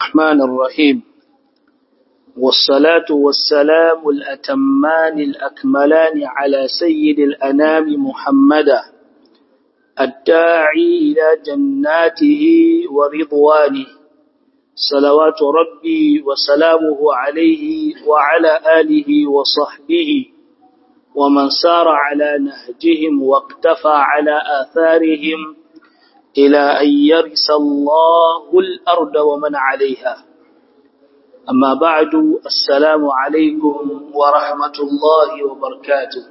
الرحمن الرحيم والصلاة والسلام الأتمان الأكملان على سيد الأنام محمدا الداعي إلى جناته ورضوانه صلوات ربي وسلامه عليه وعلى آله وصحبه ومن سار على نهجهم واقتفى على آثارهم إلى أن يرث الله الأرض ومن عليها أما بعد السلام عليكم ورحمة الله وبركاته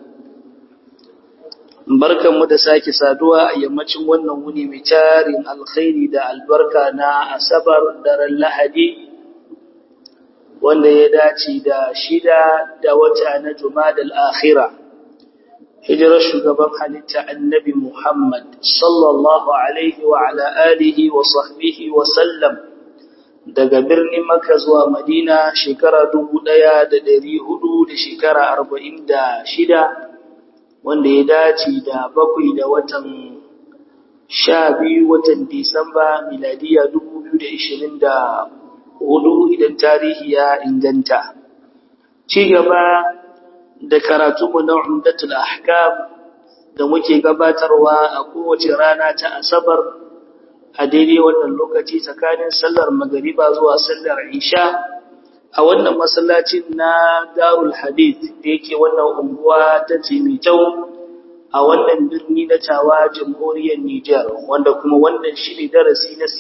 barkan mu da sake saduwa a yammacin wannan wuni mai tarin alkhairi da albarka na asabar daren lahadi wanda ya dace da shida da wata na jumadal akhira hijirar shugaban halitta annabi muhammad sallallahu alaihi wa ala alihi wa sahbihi wa sallam daga birnin Makka zuwa Madina shekara dubu ɗaya da ɗari hudu da shekara arba'in da shida wanda ya dace da bakwai da watan sha biyu watan Disamba miladiya dubu biyu da ishirin da hudu idan tarihi ya inganta. Ci gaba da karatunmu na Umdatul Ahkam da muke gabatarwa a kowace rana ta Asabar a daidai wannan lokaci tsakanin sallar magariba zuwa sallar isha a wannan masallacin na darul hadith da yake wannan unguwa ta Timitau a wannan birni na Tawa jamhuriyar Nijar wanda kuma wannan shine darasi na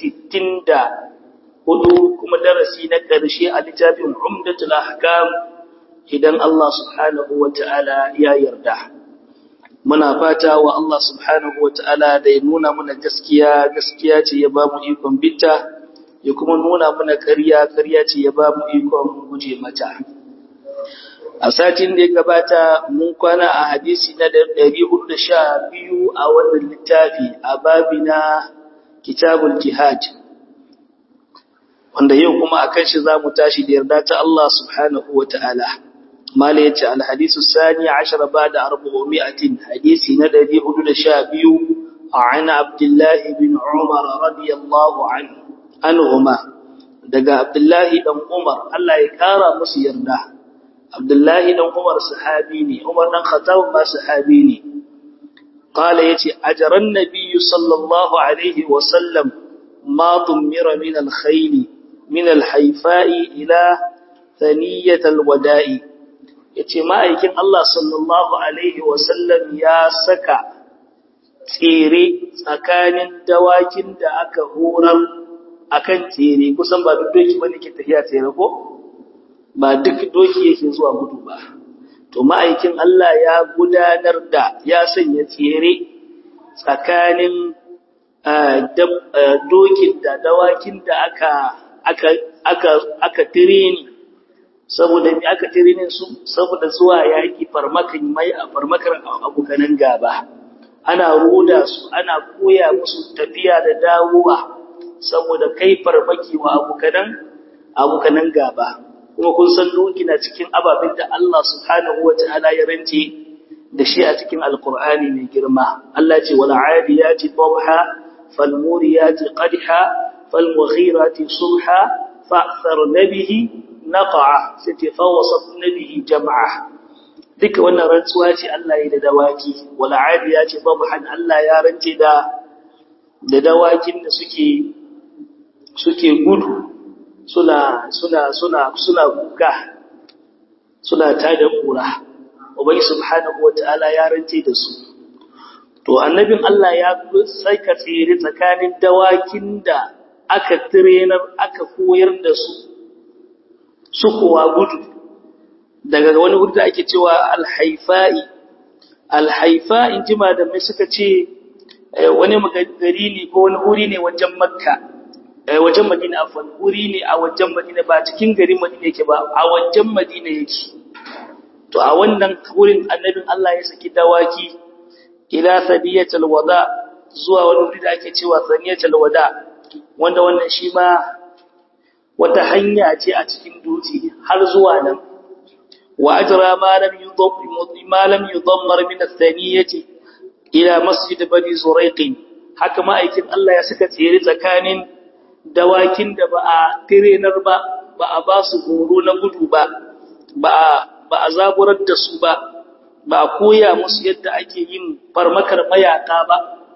64 kuma darasi na ƙarshe a littafin Umdatul Ahkam idan Allah subhanahu wata'ala ya yarda muna fata wa Allah subhanahu wa ta'ala da ya nuna mana gaskiya gaskiya ce ya ba mu ikon bitta ya kuma nuna mana ƙarya ƙarya ce ya ba mu ikon guje mata a satin da ya gabata mun kwana a hadisi na 412 a wannan littafi a babi na kitabul jihad wanda yau kuma akan shi za mu tashi da yarda ta Allah subhanahu wa ta'ala mala yace alhadisu sani 10 ba'da 400 hadisi na 412 an abdullah ibn umar radiyallahu anhu anhuma daga abdullah dan umar Allah ya kara musu yarda abdullah dan umar sahabi ne umar dan khattab ma sahabi ne qala yace ajran nabiy sallallahu alaihi wa sallam ma dumira min alkhayl min alhayfa'i ila thaniyat alwada'i ya ce ma'aikin Allah sallallahu Alaihi wasallam ya saka tsere tsakanin dawakin da aka horar a kan tsere kusan ba duk doki wani ke tafiya tsere ko? ba duk doki yake zuwa gudu ba to ma'aikin Allah ya gudanar da ya sanya tsere tsakanin dokin da dawakin da aka aka aka aka tireni saboda me aka tirinin su saboda zuwa yaki farmakan mai a farmakar abokanan gaba ana ruda su ana koya musu tafiya da dawowa saboda kai farmaki wa abokanan abokanan gaba kuma kun san doki na cikin ababen da Allah subhanahu wataala ya rance da shi a cikin alqur'ani mai girma Allah ce wal adiyati dhabha fal muriyati qadha fal mughirati subha fa'tharna bihi naqa'a sai ta fawasat nabihi jama'a duka wannan rantsuwa ce Allah ya da dawaki wal adiya ce babhan Allah ya rance da da dawakin da suke suke gudu suna suna suna suna kuka suna tada kura ubai subhanahu wataala ya rance da su to annabin Allah ya saka tsere tsakanin dawakin da aka trainer aka koyar da su su kuwa gudu daga wani wuri da ake cewa alhaifa'i alhaifa in ji malamai suka ce wani gari ne ko wani wuri ne wajen makka wajen madina afon wuri ne a wajen madina ba cikin garin madina yake ba a wajen madina yake to a wannan wurin annabin Allah ya saki dawaki ila sadiyatul wada zuwa wani wuri da ake cewa saniyatul wada wanda wannan shi ma wata hanya ce a cikin dutse har zuwa nan wa ajra ma lam yudab ma lam yudammar min ath-thaniyati ila masjid bani zuraiq haka ma'aikin Allah ya saka tsere tsakanin dawakin da ba a tirenar ba ba a ba su horo na gudu ba ba a zaburar da su ba ba a koya musu yadda ake yin farmakar mayaka ba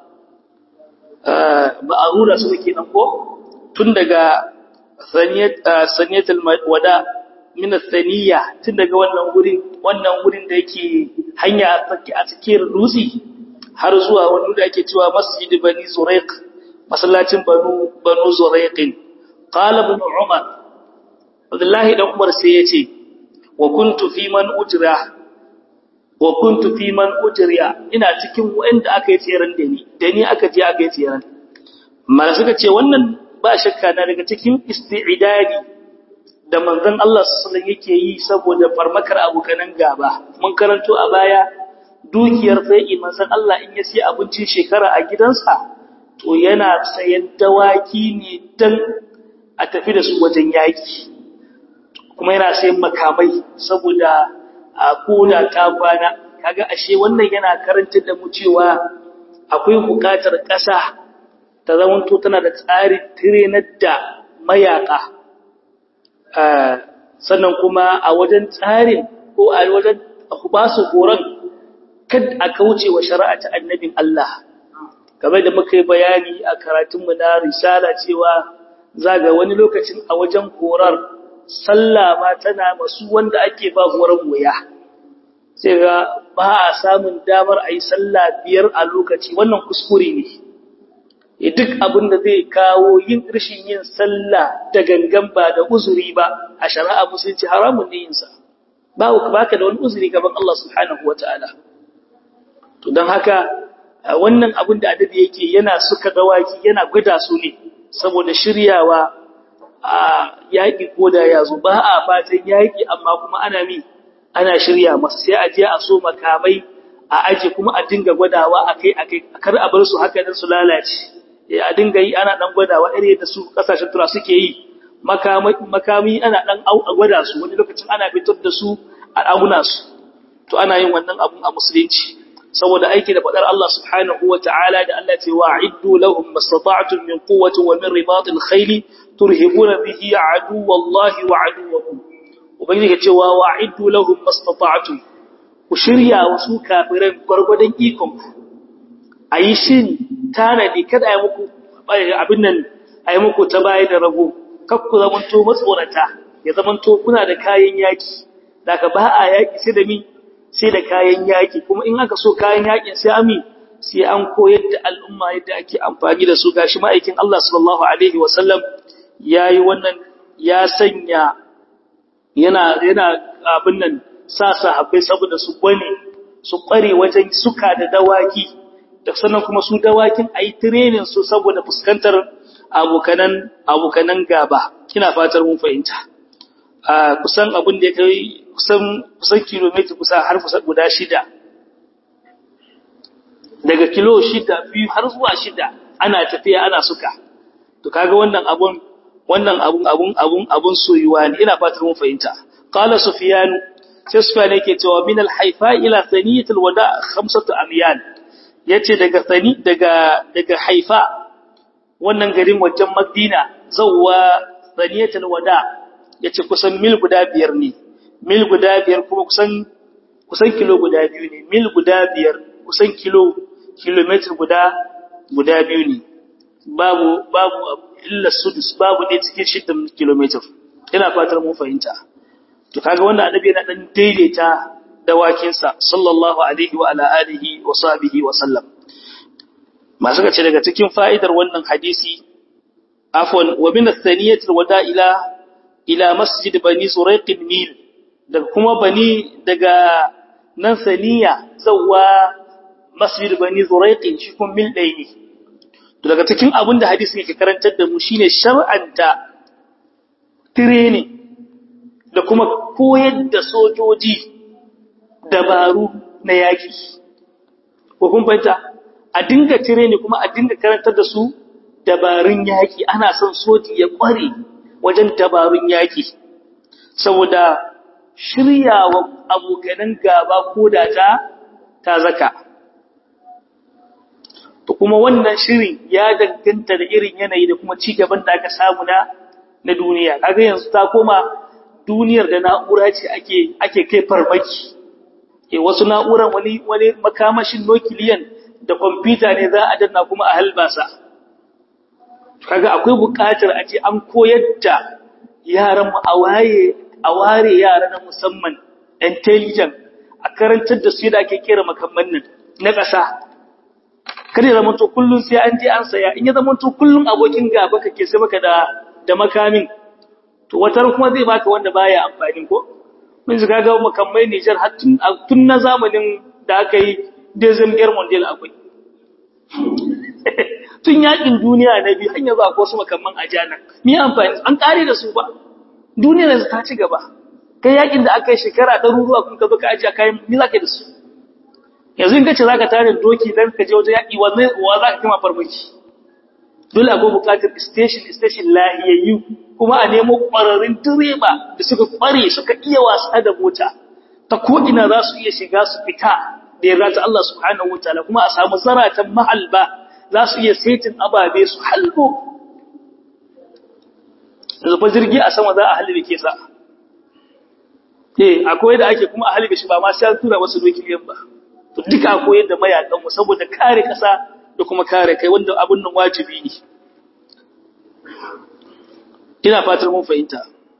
ba a rura su ke nan ko tun daga saniyatul wada min saniya tun daga wannan wurin wannan wurin da yake hanya a cikin dutse har zuwa wani da ake cewa masjid bani zuraiq masallacin banu banu zuraiqin qala ibn umar abdullahi dan umar sai yace wa kuntu fi man ujra wa kuntu fi man ujriya ina cikin wanda aka yi tseren da ni da ni aka je aka yi tseren mala suka ce wannan ba shakka na daga cikin isti'dadi da manzon Allah sallallahu yake yi saboda farmakar abokanan gaba mun karanto a baya dukiyar sai manzon Allah in ya sai abincin shekara a gidansa to yana sayan dawaki ne dan a tafi da su wajen yaki kuma yana sayan makamai saboda a koda ta kwana kaga ashe wannan yana karantar da mu cewa akwai bukatar ƙasa ta zamanto tana da tsarin tirenar da mayaka sannan kuma a wajen tsarin ko a wajen ba su horon kad a kauce wa shari'a ta annabin Allah game da muka yi bayani a karatunmu na risala cewa zaga wani lokacin a wajen horar sallah ma tana masu wanda ake ba horon wuya sai ga ba a samun damar a yi sallah biyar a lokaci wannan kuskure ne duk abin da zai kawo yin rashin yin sallah da gangan ba da uzuri ba a shari'a musulunci haramun ne yinsa ba baka da wani uzuri gaban Allah subhanahu wataala to don haka wannan abin da adabi yake yana suka dawaki yana gwada su ne saboda shiryawa a yaƙi ko da ya zo ba a fatan yaƙi amma kuma ana mi ana shirya masa sai a je a so makamai a aje kuma a dinga gwadawa akai akai kar a bar su haka dan su lalace a dinga yi ana dan gwadawa irin da su kasashen tura suke yi makami ana dan gwada su wani lokacin ana fitar da su a auna su to ana yin wannan abun a musulunci saboda aiki da fadar Allah subhanahu wa ta'ala da Allah ce wa'iddu lahum mastata'tum min quwwati wa min ribatil khayl turhibuna bihi aduwallahi wa aduwwakum ubangiji ya ce wa wa'iddu lahum mastata'tum ku shirya wasu kafiran gwargwadon ikon ku ayi shiri tanadi kada ayi muku abin nan ayi muku ta baya da rago kar ku zamanto matsorata ya zamanto kuna da kayan yaki daga ba a yaki sai da mi sai da kayan yaki kuma in aka so kayan yakin sai ami sai an koyar da al'umma yadda ake amfani da su gashi ma'aikin Allah sallallahu alaihi wasallam yayi wannan ya sanya yana yana abin nan sa sahabbai saboda su bane su kware wajen suka da dawaki da sannan kuma su dawakin ayi training su saboda fuskantar abokanan abokanan gaba kina fatar mun fahimta a kusan abin da ya kai kusan kusan kilomita kusa har kusa guda shida daga kilo shida biyu har zuwa shida ana tafiya ana suka to kaga wannan abun wannan abun abun abun abun soyuwa ne ina fatar mun fahimta qala sufyan sai sufyan yake cewa min al-haifa ila thaniyat al-wada khamsatu amyan yace daga thani daga daga haifa wannan garin wajen madina zawwa thaniyat al-wada yace kusan mil guda biyar ne mil guda biyar kuma kusan kusan kilo guda biyu ne mil guda biyar kusan kilo kilometer guda guda biyu ne babu babu illa sudus babu ɗaya cikin shiddan kilometer ina fatar mun fahimta to kaga wanda annabi yana dan daidaita dawakinsa sallallahu alaihi wa ala alihi wa sahbihi wa sallam masu kace daga cikin fa'idar wannan hadisi afwan wa min athaniyati wada ila ila masjid bani suraiq mil daga kuma bani daga nan saniya zawwa masjid bani suraiq shi kun mil ɗaya ne to daga cikin abin da hadisi yake karantar da mu shine shar'anta training da kuma koyar da sojoji dabaru na yaki ko kun fahimta a dinga training kuma a dinga karantar da su dabarun yaki ana son soji ya kware wajen dabarun yaki saboda shiryawa abokanan gaba ko da ta ta zaka to kuma wannan shirin ya danganta da irin yanayi da kuma ci gaban da aka samu na na duniya kaga yanzu ta koma duniyar da na'ura ce ake ake kai farmaki eh wasu na'uran wani wani makamashin nukiliyan da kwamfuta ne za a danna kuma a halbasa kaga akwai buƙatar a ce an koyar da yaran mu a waye a ware yara na musamman intelligent a karantar da su yadda ake kera makamman nan na ƙasa kada ya zama to kullun sai an je an saya in ya zama to kullun abokin gaba kake sai maka da da makamin to watar kuma zai baka wanda baya amfani ko mun ji kaga makamai Niger har tun tun na zamanin da aka yi Dezem Air Mondial akwai tun yakin duniya na biyu hanya ba ko su makamman ajana me amfani an kare da su ba duniyar yanzu ta ci gaba kai yakin da aka yi shekara ɗaruruwa kun ka zo ka ajiye kayan me za ka yi da su yanzu in ka ce za ka tare doki don ka je wajen yaƙi wa za ka kama farmaki dole akwai buƙatar station station lahiyayyu kuma a nemo ƙwararrun direba da suka ƙware suka iya wasa da mota ta ko'ina za su iya shiga su fita da yarda ta Allah subhanahu wa ta'ala kuma a samu zaratan mahalba za su iya saitin ababe su halbo yanzu fa jirgi a sama za a halbe ke sa eh akwai da ake kuma a halbe shi ba ma sai an tura wasu dokiyan ba to duka akwai yadda mayakan mu saboda kare kasa da kuma kare kai wanda abun nan wajibi ne ina fatar mun fahimta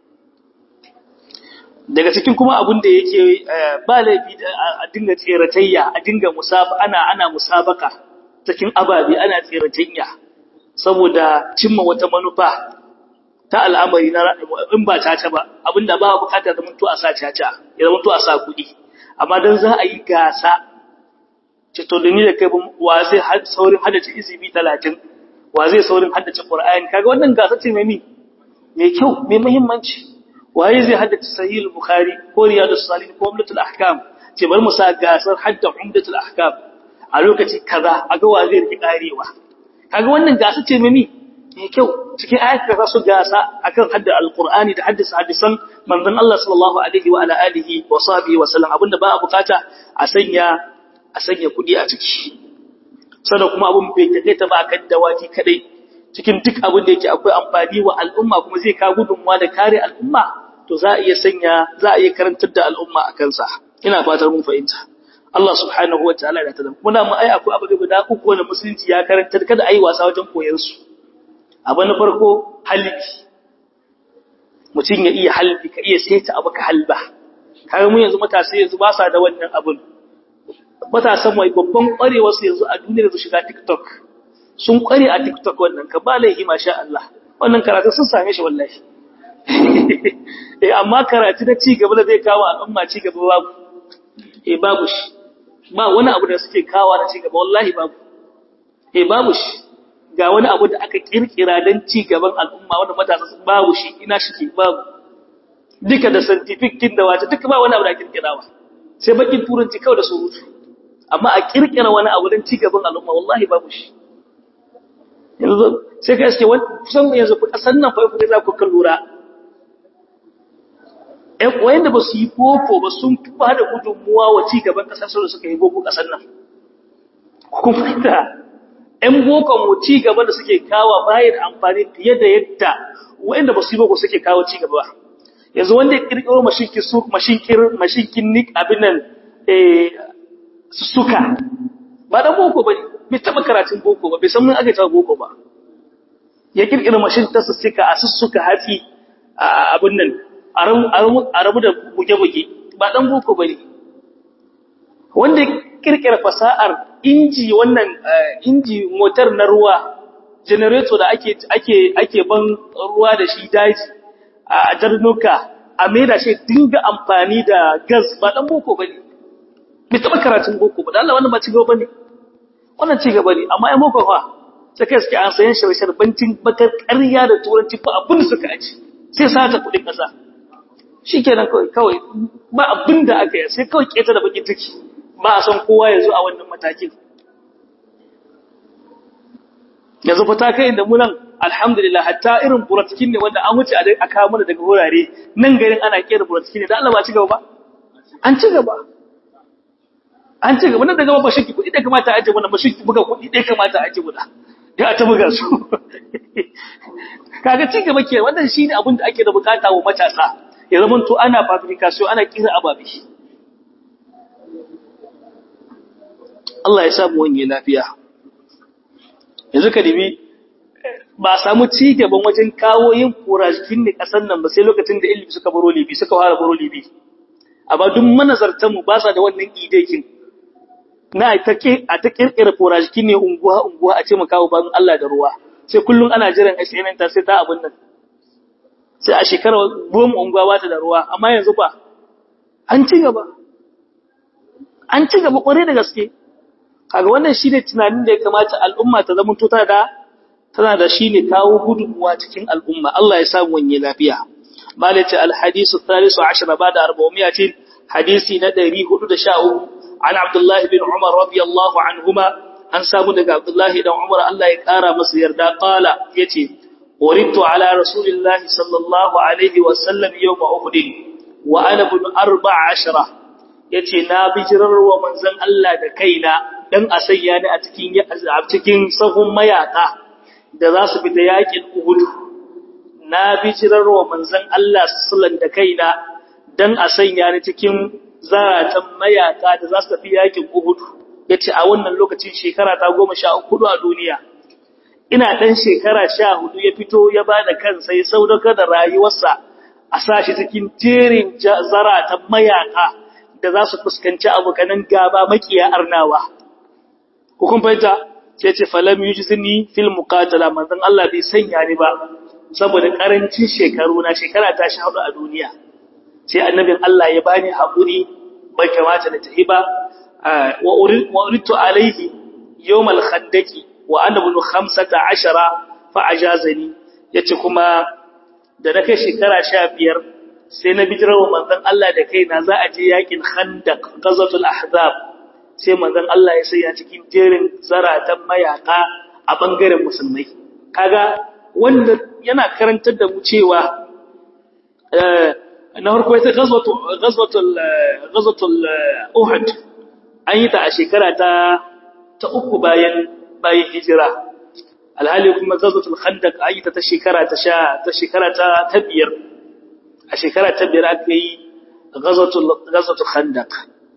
daga cikin kuma abun da yake ba laifi a dinga tseratayya a dinga musaba ana ana musabaka cikin ababe ana tseratayya saboda cimma wata manufa ta al'amari na in ba caca ba abinda ba bukata zama to a sa caca ya zama to a sa kuɗi amma dan za a yi gasa ce to da ni da kai wa zai saurin haddace izibi 30 wa zai saurin haddace qur'ani kaga wannan gasa ce mai mi mai kyau mai muhimmanci waye zai haddace sahih bukhari ko riyadus salihin ko umdatul ahkam ce bari mu sa gasar hadda umdatul ahkam a lokaci kaza aga wa zai rike karewa kaga wannan gasa ce mai mi mai kyau cikin ayat da su gasa akan hadda alqur'ani da haddasa hadisan manzon Allah sallallahu alaihi wa ala alihi wa sahbihi wa sallam abinda ba a bukata a sanya a sanya kudi a ciki sannan kuma abun bai take ta ba kan dawaki kadai cikin duk abin da yake akwai amfani wa al'umma kuma zai ka gudunmuwa da kare al'umma to za a iya sanya za a iya karantar da al'umma a kansa ina fatar mun fahimta Allah subhanahu wa ta'ala da ta muna mu ai akwai abu guda uku wanda musulunci ya karantar kada ayi wasa wajen koyar su abu na farko halbi mutum ya iya halbi ka iya saita abu ka halba kaga mu yanzu matasa yanzu ba sa da wannan abun matasan mai babban kwarewa su yanzu a duniyar su shiga TikTok sun kware a TikTok wannan ka ba laifi masha Allah wannan karatu sun same shi wallahi eh amma karatu da ci gaba da zai kawo al'umma ci gaba babu eh babu shi ba wani abu da suke kawo da ci gaba wallahi babu eh babu shi ga wani abu da aka kirkira don ci gaban al'umma wanda matasa babu shi ina shi ke babu duka da scientific kin da wata duka ba wani abu da kirkirawa sai bakin turanci kawai da surutu amma a kirkira wani abu don ci gaban al'umma wallahi babu shi yanzu sai ka iske kusan yanzu kasan nan fa za ku kan lura ƴan wayanda ba su yi boko ba sun ba da gudunmuwa wa ci gaban ƙasar da suka yi boko ƙasar nan kun fahimta ‘yan bokon mu ci gaba da suke kawo bayan amfani fiye da yadda wa'inda ba su yi boko suke kawo ci gaba. Yanzu wanda ya ƙirƙiro mashinkin nik abin nan suka, ba ɗan boko ba ne, bai taɓa karatun boko ba, bai san mun aka taɓa boko ba. Ya ƙirƙiro mashin ta sussuka a sussuka hatsi a abin nan, a rabu da buge-buge, ba ɗan boko ba ne. Wanda kirkira fasa'ar inji wannan inji motar na ruwa generator da ake ake ake ban ruwa da shi daji a jarnuka a maida shi dinga amfani da gas ba dan boko bane bai taba karatun boko ba Allah wannan ba ci gaba bane wannan ci gaba ne amma ai boko fa sai kai suke an sayan shirshar bancin bakar ƙarya da turanci ba abin da suka aci sai sata kudin kasa shikenan kawai kawai ba abin da aka yi sai kawai keta da bakin ciki ba a san kowa ya zo a wannan matakin yanzu fa ta kai da munan alhamdulillah hatta irin buratikin ne wanda an wuce a kawo mana daga wurare nan garin ana kera buratikin ne da Allah ba ci gaba ba an ci gaba an ci gaba nan daga ba shakki kuɗi da kamata a aje muna mashi buga kuɗi ɗaya kamata a aje muna ya ta buga su kaga ci gaba ke wannan shine abin da ake da bukata wa matasa ya zama to ana fabrication ana kira ababe Allah ya samu wani lafiya yanzu ka dibi ba samu ci gaban wajen kawo yin kurajikin ne kasan nan ba sai lokacin da ilimi suka baro libi suka fara baro libi amma duk manazartan mu ba sa da wannan idekin na a ta kirkira kurajikin ne unguwa unguwa a ce mu kawo ban Allah da ruwa sai kullum ana jiran SNN ta sai ta abin nan sai a shekarar goma unguwa ba ta da ruwa amma yanzu ba an ci gaba an ci gaba kwarai da gaske kaga wannan shine tunanin da ya kamata al'umma ta zama tuta da tana da shine kawo gudunmuwa cikin al'umma Allah ya samu wanye lafiya malaka al-hadisu thalithu ashara ba'da 400 hadisi na 413 an Abdullah bin Umar radiyallahu anhuma an samu daga Abdullah dan Umar Allah ya kara masa yarda qala yace uridtu ala rasulillah sallallahu alaihi wa sallam yawm uhud wa ana ibn 14 yace na bijirar wa manzon Allah da kaina dan a sanya ni a cikin a cikin sahun mayaka da za su fita yakin Uhud na bijirar wa manzon Allah sallallahu da kaina dan a sanya ni cikin zaratan mayaka da za su tafi yakin Uhud yace a wannan lokacin shekara ta 14 a duniya ina dan shekara 14 ya fito ya bada kansa ya saudaka da rayuwarsa a sashi cikin jerin zaratan mayaka da za su fuskanci abokanan gaba makiya arnawa hukun fahimta sai ce falam yujzini fil muqatala manzon Allah bai sanya ni ba saboda karancin shekaru na shekara ta shi hudu a duniya sai annabin Allah ya bani hakuri bai kamata na tafi ba wa uritu alaihi yawm al khandaki wa ana ibn 15 fa ajazani yace kuma da na kai shekara 15 sai na bijirawa manzon Allah da kaina za a je yakin khandaq ghazwatul ahzab sai manzon Allah ya saya cikin jerin zaratan mayaka a bangaren musulmai kaga wanda yana karantar da mu cewa na farko ita ghazwatul ghazwatul ghazwatul uhud an yi ta a shekara ta ta uku bayan bayan hijira alhali kuma ghazwatul khandaq an yi ta ta shekara ta sha ta shekara ta ta biyar a shekara ta biyar aka yi ghazwatul ghazwatul khandaq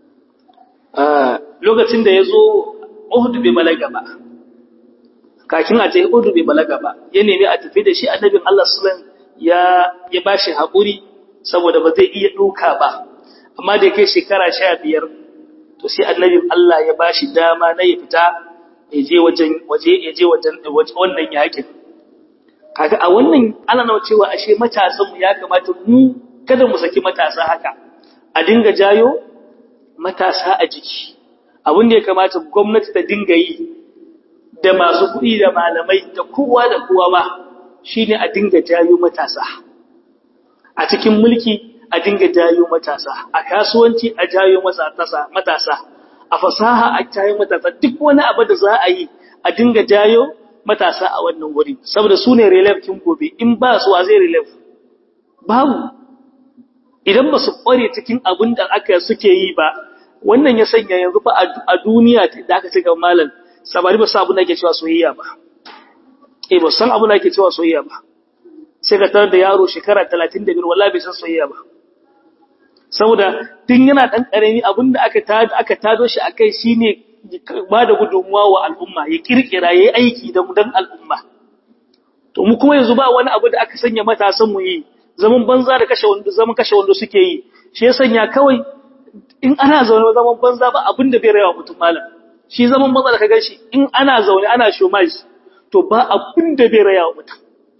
lokacin da ya zo Uhud bai balaga ba kakin a ta Uhud bai balaga ba ya nemi a tafi da shi annabin Allah sallallahu ya ya bashi haƙuri saboda ba zai iya duka ba amma da kai shekara 15 to sai annabin Allah ya bashi dama na ya fita ya je wajen waje ya je wajen wannan yakin kaga a wannan ana nawa cewa ashe matasan mu ya kamata mu kada mu saki matasa haka a dinga jayo matasa a jiki abin da ya kamata gwamnati ta dinga yi da masu kuɗi da malamai da kowa da kowa ba shine a dinga jayo matasa a cikin mulki a dinga jayo matasa a kasuwanci a jayo matasa a fasaha a jayo matasa duk wani abu da za a yi a dinga jayo matasa a wannan wuri saboda su ne relief kin gobe in ba su wa zai relief babu idan ba su kware cikin abin da aka suke yi ba wannan ya sanya yanzu fa a duniya da aka ce ga malam sabari ba sa abin da ake cewa soyayya ba eh ba san abin da ake cewa soyayya ba sai ka tarar da yaro shekara 35 wallahi bai san soyayya ba saboda tun yana dan karami abin da aka tado aka tado shi akai shine ba da gudunmuwa wa al'umma ya kirkira yayi aiki da dan al'umma to mu kuma yanzu ba wani abu da aka sanya matasan mu yi zaman banza da kashe wando zaman kashe wando suke yi shi ya sanya kawai in ana zaune zaman banza ba abin da bai rayawa mutum malam shi zaman banza da ka gan shi in ana zaune ana shomaj to ba abin da bai rayawa mutum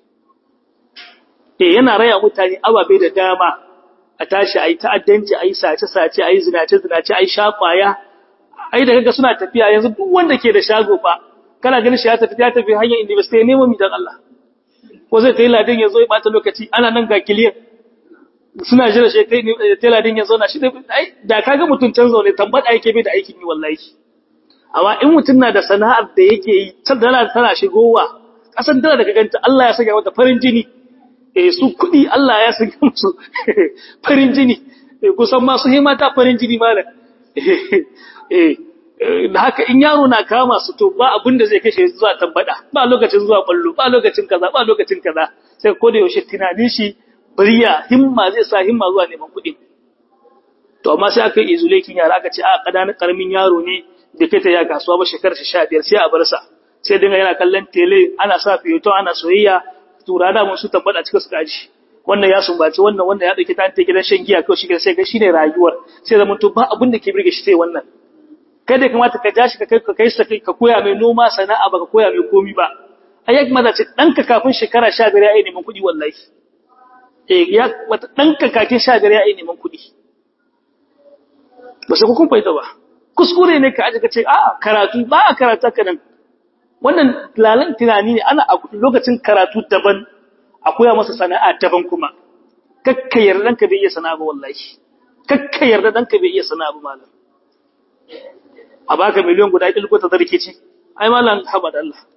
eh yana raya mutane ababe da dama a tashi ayi ta'addanci ayi sace sace ayi zinace zinace ayi shakwaya ai da kaga suna tafiya yanzu duk wanda ke da shago fa kana ganin shi ya tafi ya tafi hanyar university ne mu dan Allah ko zai tayi ladin yazo ya bata lokaci ana nan ga kiliyan suna jira shi kai tela din ya zauna shi da kaga mutun can zaune tambada yake bai da aikin yi wallahi amma in mutun na da sana'ar da yake yi dala tana shigowa kasan dala da kaganta Allah ya saka mata farin jini eh su kudi Allah ya saka musu farin jini kusan ma su himata farin jini malam eh da haka in yaro na kama su to ba abin da zai kashe zuwa tambada ba lokacin zuwa ballo ba lokacin kaza ba lokacin kaza sai ko da yaushe tunanin shi bariya himma zai sa himma zuwa neman kuɗi to amma sai aka yi izulekin yara aka ce a ƙananan ƙaramin yaro ne da fita ya kasuwa ba shekarar shi sha biyar sai a bar sa sai dinga yana kallon tele ana sa fiyoto ana soyayya tura da mun su tambada cikin su kaji wannan ya sumbaci wannan wannan ya dauki ta gidan shan giya kawai shi sai ga shine rayuwar sai zaman to ba abin da ke birge shi sai wannan kai da kamata ka jashi ka kai ka kai ka koya mai noma sana'a ba ka koya mai komi ba ai ya kamata ce danka kafin shekara 15 ya yi neman kuɗi wallahi eh ya wata danka kafin 15 ya yi neman kuɗi ba sai ku kun faida ba kuskure ne ka aje ka ce a karatu ba a karata ka nan wannan lalan tunani ne ana a lokacin karatu daban a koya masa sana'a daban kuma kakka yarda danka bai iya sana'a ba wallahi kakka yarda danka bai iya sana'a ba malam a baka miliyan guda ɗin ta zarke ce ai malam haba da Allah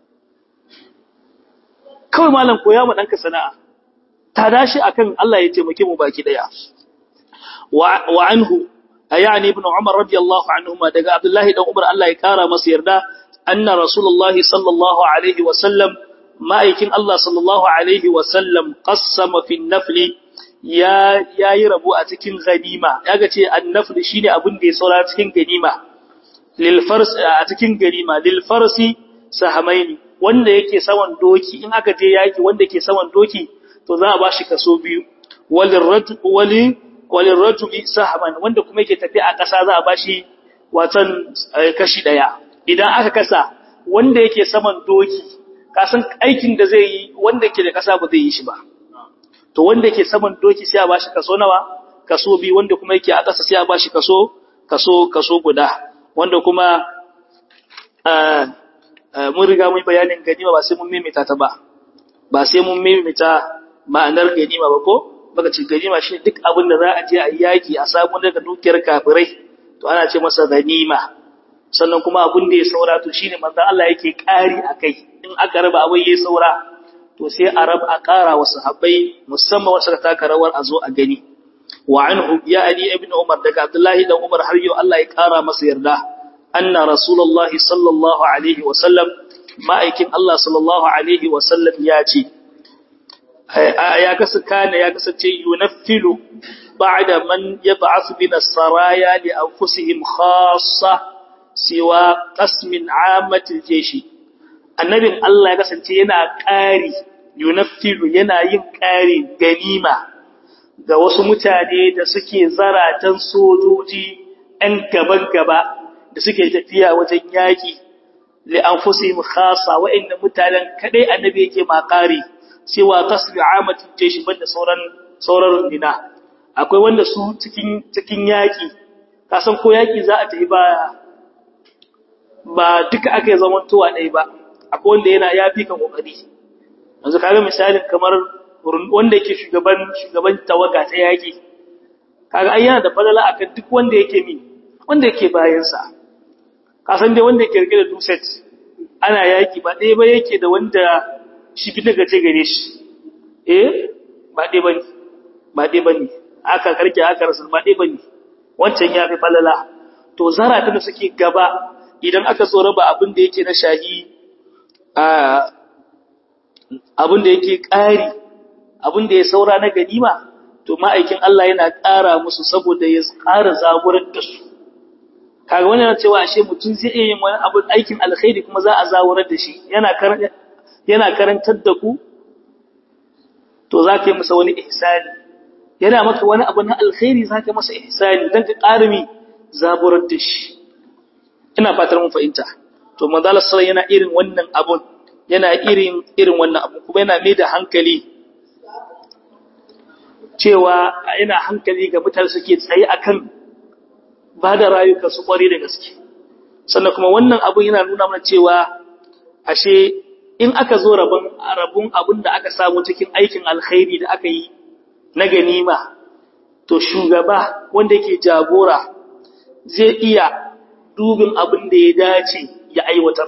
kawai malam koya ma ɗanka sana'a ta dashi akan Allah ya taimake mu baki ɗaya wa anhu ayani ibn umar radiyallahu anhuma daga abdullahi dan umar Allah ya kara masa yarda anna rasulullahi sallallahu alaihi wa sallam ma'aikin Allah sallallahu alaihi wa sallam qassama fi nafli ya yayi rabo a cikin ganima yaga ce an-nafl shine abin da ya saura cikin ganima lilfars a cikin ganima lilfarsi sahamaini wanda yake saman doki in aka je yaki wanda yake saman doki to za a bashi kaso biyu walirrajuli walirrajuli sahaman wanda kuma yake tafi a ƙasa za a bashi watan kashi daya idan aka kasa wanda yake saman doki kasan aikin da zai yi wanda yake da ƙasa ba zai yi shi ba to wanda yake saman doki sai a bashi kaso nawa kaso biyu wanda kuma yake a ƙasa sai a bashi kaso kaso kaso guda wanda kuma mun riga mun bayanin ganima ba sai mun mimita ta ba ba sai mun mimita ma'anar ganima ba ko baka ce ganima shi duk abin da za a je a yaki a samu daga dukiyar kafirai to ana ce masa ganima sannan kuma abin da ya saura to shine manzon Allah yake kari akai in aka raba abin ya saura to sai a raba a kara wa sahabbai musamman wasu ka taka rawar a zo a gani wa anhu ya ali ibn umar daga abdullahi dan umar har yau Allah ya kara masa yarda anna rasulullahi sallallahu alaihi wa sallam ma'aikin Allah sallallahu alaihi wa sallam ya ce ya kasu kana ya kasance yunaffilu ba'da man yab'ath bin as-saraya li anfusihim khassa siwa qasmin 'ammatil jeshi annabin Allah ya kasance yana ƙari yunaffilu yana yin ƙari ganima ga wasu mutane da suke zaratan sojoji ‘yan gaban-gaba da suke tafiya wajen yaƙi, li'anfusihim khasa wa'inda mutanen kaɗai annabi yake makari, cewa tasiri amatin jeshi banda sauran sauran rundina. Akwai wanda su cikin cikin yaƙi, kasan ko yaƙi za a tafi ba ba duka aka yi zamantowa ɗaya ba, akwai wanda yana ya fi ka ƙoƙari. Yanzu kaga misalin kamar wanda yake shugaban shugaban tawaga ta yaki kaga ai yana da falala akan duk wanda yake mi wanda yake bayan sa ka san dai wanda yake rike da duset ana yaki ba dai ba yake da wanda shi bi daga ce gare shi eh ba dai bane ba dai bane aka karke aka rasul ba dai bane wancan ya fi falala to zara da suke gaba idan aka so raba abin da yake na shahi a abin da yake ƙari abin da ya saura na ganima to ma'aikin Allah yana ƙara musu saboda ya ƙara zaburar da su kaga wannan yana cewa ashe mutum zai iya yin wani abin aikin alkhairi kuma za a zaburar da shi yana yana karantar da ku to za ka yi masa wani ihsani yana maka wani abu na alkhairi za ka masa ihsani don ka ƙara mi zaburar da shi ina fatar mun fahimta to manzala sallallahu yana irin wannan abun yana irin irin wannan abu kuma yana mai da hankali cewa yana hankali ga mutane suke tsaye akan ba da rayuka su kware da gaske sannan kuma wannan abun yana nuna mana cewa ashe in aka zo rabon rabun abun da aka samu cikin aikin alkhairi da aka yi na ganima to shugaba wanda yake jagora zai iya dubin abin da ya dace ya aiwatar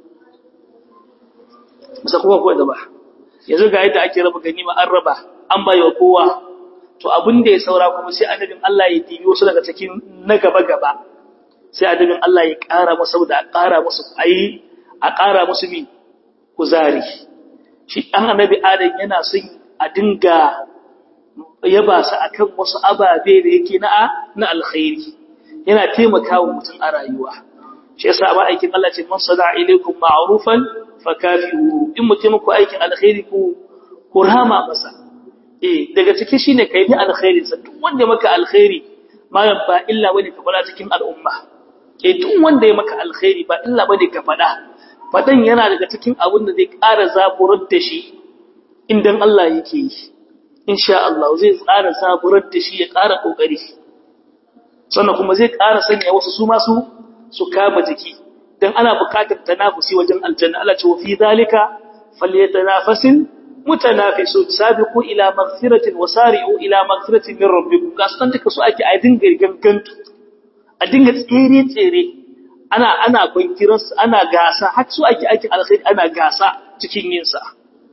musa kuma kawai da ba yanzu ga yadda ake raba ganima an raba an bayo kowa to abin da ya saura kuma sai annabin Allah ya dibi wasu daga cikin na gaba gaba sai annabin Allah ya ƙara masa saboda a ƙara musu ayi a ƙara musu mi kuzari shi ɗan annabi adam yana son a dinga yaba sa akan wasu ababe da yake na na alkhairi yana taimakawa mutum a rayuwa shi yasa ba aikin Allah ce man sada ilaikum ma'rufan fakafihu in mutum ku aikin alkhairi ku ku rama masa eh daga ciki shine kai ni alkhairi sa duk wanda maka alkhairi malam ba illa bane ka fada cikin al'umma eh duk wanda ya maka alkhairi ba illa bane ka fada fadan yana daga cikin abin da zai ƙara zaburar da shi indan Allah yake yi insha Allah zai tsara zaburar da shi ya ƙara kokari sannan kuma zai ƙara sanya wasu su masu su kama jiki dan ana buƙatar tanafusi wajen aljanna Allah ce wa fi zalika falyatanafasil mutanafisun sabiqu ila maghfiratin wa sari'u ila maghfiratin min rabbikum kasan duka su ake a dinga gangantu a dinga tsere tsere ana ana bankiran su ana gasa har su ake aikin alkhairi ana gasa cikin yin sa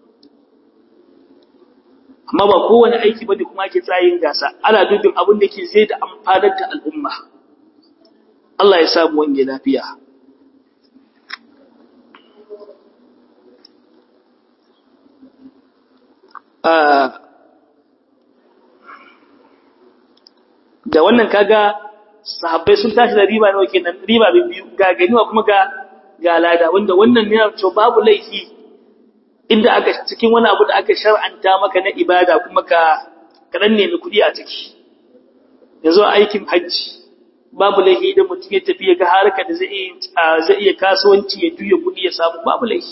amma ba kowane aiki bane kuma ake tsayin gasa ana dubin abin da ke zai da amfanar da al'umma Allah ya samu wange lafiya da wannan kaga sahabbai sun tashi da riba nawa kenan riba biyu ga ganiwa kuma ga ga lada wanda wannan ne to babu laifi inda aka cikin wani abu da aka shar'anta maka na ibada kuma ka kadan nemi kuɗi a ciki yanzu aikin hajji babu laifi idan mutum ya tafi ya ga harka da zai zai iya kasuwanci ya juya kuɗi ya samu babu laifi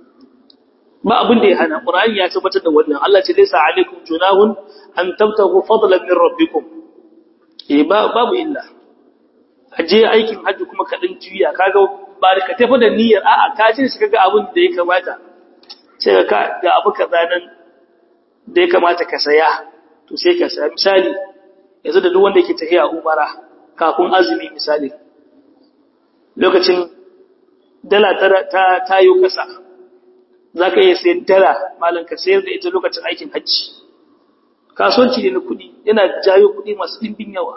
ba abin da ya hana Qur'ani ya tabbatar da wannan Allah ce laysa alaikum junahun an tabtagu fadlan min rabbikum eh babu illa aje aikin haji kuma ka dan juya kaga ba da ka tafi da niyyar a'a ka ce shi kaga abin da ya kamata sai ka ga abu kaza nan da ya kamata ka saya to sai ka saya misali yanzu da duk wanda yake tafiya umara kafin azumi misali lokacin dala ta tayo kasa za ka iya sayan dala malam ka sayar da ita lokacin aikin hajji kasuwanci ne na kuɗi yana jayo kuɗi masu ɗimbin yawa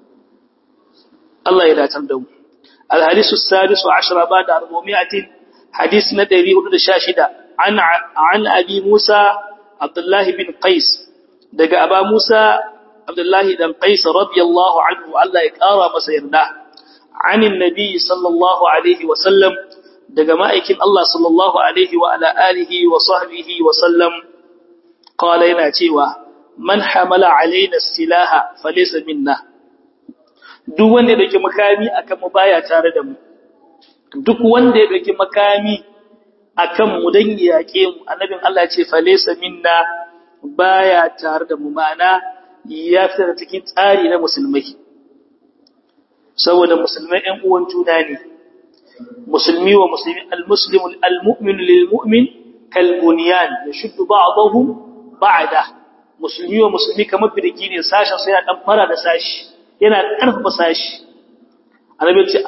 Allah ya datar da mu alhadisu sadisu ashara ba da arbomiyatin hadisi na ɗari hudu da sha shida an abi musa abdullahi bin qais daga aba musa abdullahi dan qais radiyallahu anhu Allah ya ƙara masa yarda عن النبي صلى الله عليه وسلم daga ma'aikin Allah sallallahu Alaihi wa ala alihi wa sahbihi wa sallam kawala yana cewa man hamala alaina silaha falesa minna duk wanda ya dauki makami akan mu baya tare da mu duk wanda ya dauki makami akan mu dan yake mu annabin Allah ya ce falesa minna baya tare da mu ma'ana ya fita cikin tsari na musulmai saboda musulmai ɗan uwan juna ne musulmi wa musulmi al-muslim al-mu'min lil-mu'min kal-bunyan yashuddu ba'dahu ba'da musulmi wa musulmi kamar birgi ne sashen sai ya dan fara da sashi yana karfafa sashi annabi ce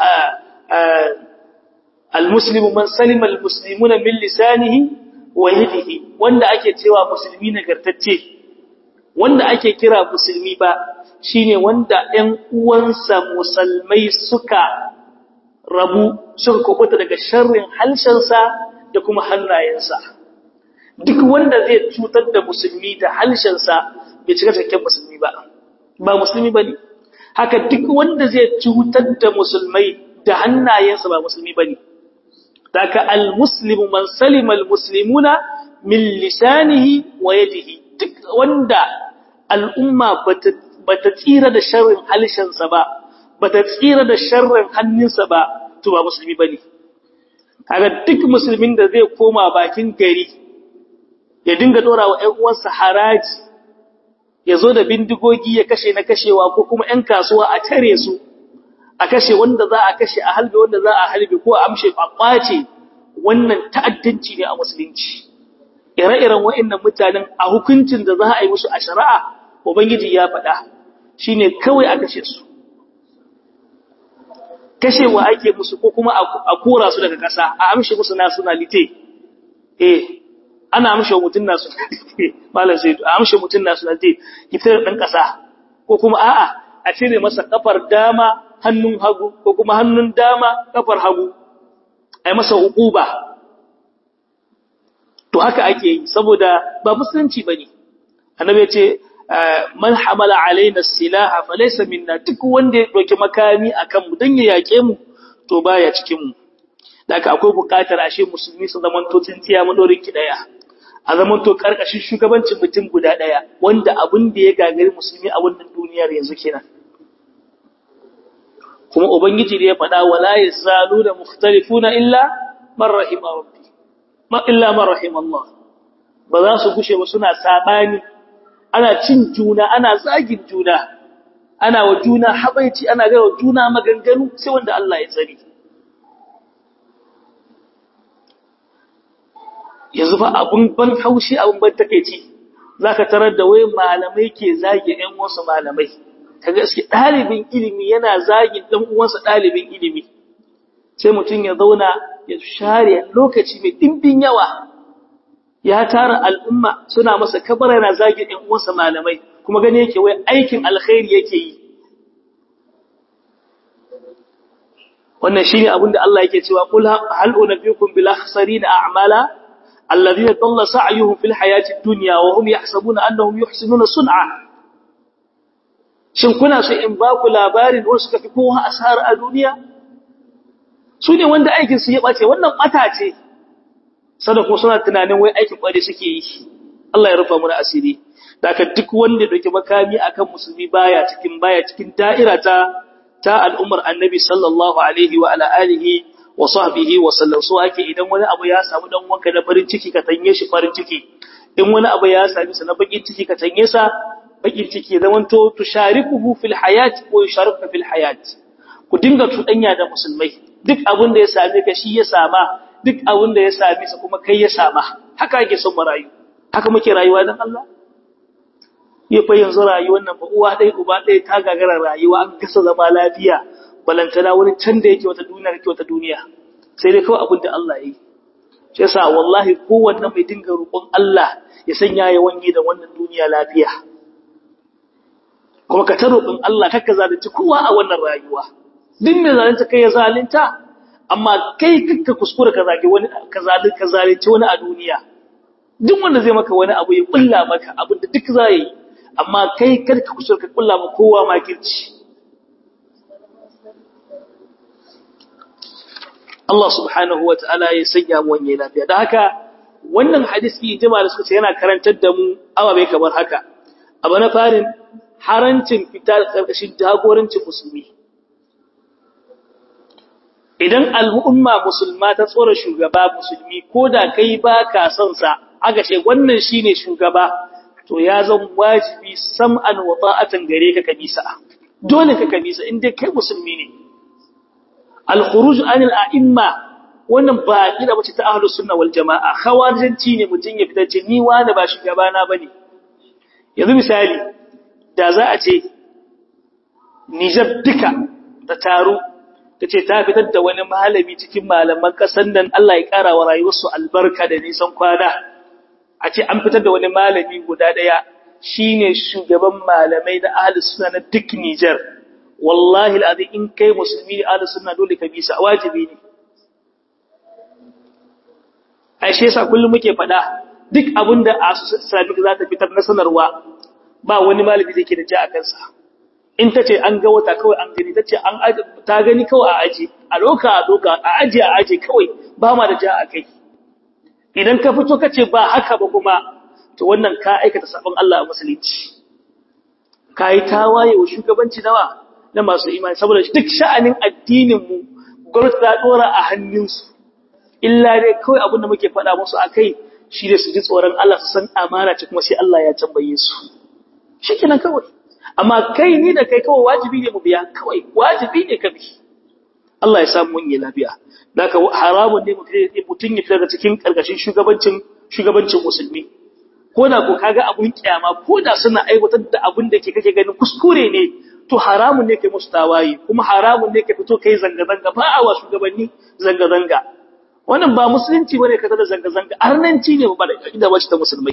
al-muslim man salima al-muslimuna min lisanihi wa yadihi wanda ake cewa musulmi nagartacce wanda ake kira musulmi ba shine wanda ɗan uwansa musulmai suka rabu suka kubuta daga sharrin halshensa da kuma hannayensa duk wanda zai cutar da musulmi da halshensa bai cika cikakken musulmi ba ba musulmi bane haka duk wanda zai cutar da musulmai da hannayensa ba musulmi bane daga almuslimu man salima almuslimuna min lisanihi wa yadihi duk wanda al'umma bata bata tsira da sharrin halshensa ba bata tsira da sharrin hannunsa ba to ba musulmi bane kaga duk musulmin da zai koma bakin gari ya dinga dora wa ƴan uwansa haraji ya zo da bindigogi ya kashe na kashewa ko kuma ƴan kasuwa a tare su a kashe wanda za a kashe a halbe wanda za a halbe ko a amshe a kwace wannan ta'addanci ne a musulunci ire-iren wa'annan mutanen a hukuncin da za a yi musu a shari'a ubangiji ya faɗa shine kawai a kashe su kashewa ake musu ko kuma a kora su daga ƙasa a amshe musu nationality eh ana amshe mutun nationality malam sai a amshe mutun nationality kitar dan ƙasa ko kuma a'a a cire masa kafar dama hannun hagu ko kuma hannun dama kafar hagu ai masa uquba to haka ake yi saboda ba musulunci bane annabi ya ce man hamala alaina silaha falaysa minna duk wanda ya doki makami akan mu dan ya yake mu to baya cikin mu daga akwai bukatar ashe musulmi su zaman to tsintiya mu dorin ki daya a zaman to karkashin shugabancin mutum guda daya wanda abin da ya gagari musulmi a wannan duniyar yanzu kenan kuma ubangiji da ya faɗa wala yazalu da mukhtalifuna illa man rahima rabbi ma illa man rahima Allah ba za su gushe ba suna sabani ana cin juna ana zagin juna ana wa juna habaici ana ga wa juna maganganu sai wanda Allah ya tsari yanzu fa abun ban haushi abun ban takeici zaka tarar da wai malamai ke zage ƴan wasu malamai kaga gaske dalibin ilimi yana zagin dan uwansa dalibin ilimi sai mutun ya zauna ya share lokaci mai dimbin yawa ya tara al'umma suna masa kabara yana zagin ɗan uwansa malamai kuma gane yake wai aikin alkhairi yake yi wannan shine abin da Allah yake cewa kul hal unabbiukum bil akhsarina a'mala alladhina dalla sa'yuhum fil hayati dunya wa hum yahsabuna annahum yuhsinuna sun'a shin kuna so in ba ku labarin wanda suka fi kowa asara a duniya su ne wanda aikin su ya bace wannan bata ce sada kuma suna tunanin wai aikin kware suke yi Allah ya rufa mu asiri daga duk wanda ya dauki makami akan musulmi baya cikin baya cikin da'ira ta ta al'ummar annabi sallallahu alaihi wa ala alihi wa sahbihi wa sallam so ake idan wani abu ya samu dan wanka na farin ciki ka tanye shi farin ciki in wani abu ya sami sa na bakin ciki ka tanye sa bakin ciki zaman to tusharikuhu fil hayat ko yusharikuka fil hayat ku dinga tudanya da musulmai duk abin da ya same ka shi ya sama duk abin da ya same sa kuma kai ya sama haka ake son mu rayu haka muke rayuwa dan Allah ya fa yanzu rayuwar nan ba uwa ɗaya uba ɗaya ta gagara rayuwa an kasa zama lafiya balantana wani can da yake wata duniya yake wata duniya sai dai kawai abin da Allah ya yi shi yasa wallahi kowanne mai dinga roƙon Allah ya sanya ya wange da wannan duniya lafiya kuma ka ta roƙon Allah kakka zalunci kowa a wannan rayuwa duk mai zalunta kai ya zalunta amma kai kakka kuskura ka zage wani ka zalunci ka zalunci wani a duniya duk wanda zai maka wani abu ya kulla maka abin da duk zai yi amma kai kada ka kusa ka kulla ma kowa makirci Allah subhanahu wa ta'ala ya sanya mu wanye lafiya da haka wannan hadisi jama'a da suka ce yana karantar da mu ababe kamar haka abu na farin harancin fita da karkashin jagorancin musulmi idan al'umma musulma ta tsora shugaba musulmi ko da kai ba ka son sa aka ce wannan shine shugaba to ya zan wajibi sam'an wa ta'atan gare ka kabisa dole ka kabisa inda kai musulmi ne al-khuruj anil a'imma wannan ba kida bace ta ahlus sunna wal jamaa khawarijanci ne mutun ya fita ce ni wani ba shugaba na bane yanzu misali da za a ce Niger duka ta taro tace ta fitar da wani malami cikin malaman kasan nan Allah ya kara wa rayuwarsu albarka da nisan kwana a ce an fitar da wani malami guda ɗaya shine shugaban malamai da ahli sunna na duk Niger wallahi alazim in kai musulmi ne ahli sunna dole ka bisa wajibi ne ai shi yasa kullum muke faɗa duk abinda Islamic za ta fitar na sanarwa ba wani malami da yake da ja a kansa in tace an ga wata kawai an gani tace an ta gani kawai a aje a doka a doka a aje a aje kawai ba ma da ja a kai idan ka fito kace ba haka ba kuma to wannan ka aikata sabon Allah a musulunci kai tawaye wa shugabanci nawa na masu imani saboda duk sha'anin addinin mu gwamnati ta dora a hannunsu illa dai kawai abin da muke faɗa musu akai shi da su ji tsoron Allah su san amana ce kuma sai Allah ya tambaye su shikenan kawai amma kai ni da kai kawai wajibi ne mu biya kawai wajibi ne ka bi Allah ya samu mun yi lafiya Daka haramun ne mutum ya fita daga cikin karkashin shugabancin shugabancin musulmi. Ko da ko kaga abun kiyama ko da suna aiwatar da abun da ke kake ganin kuskure ne to haramun ne kai musu tawaye kuma haramun ne kai fito kai zanga zanga ba a wa shugabanni zanga zanga. Wannan ba musulunci bane ka da zanga zanga arnanci ne ba da kida wacce ta musulmai.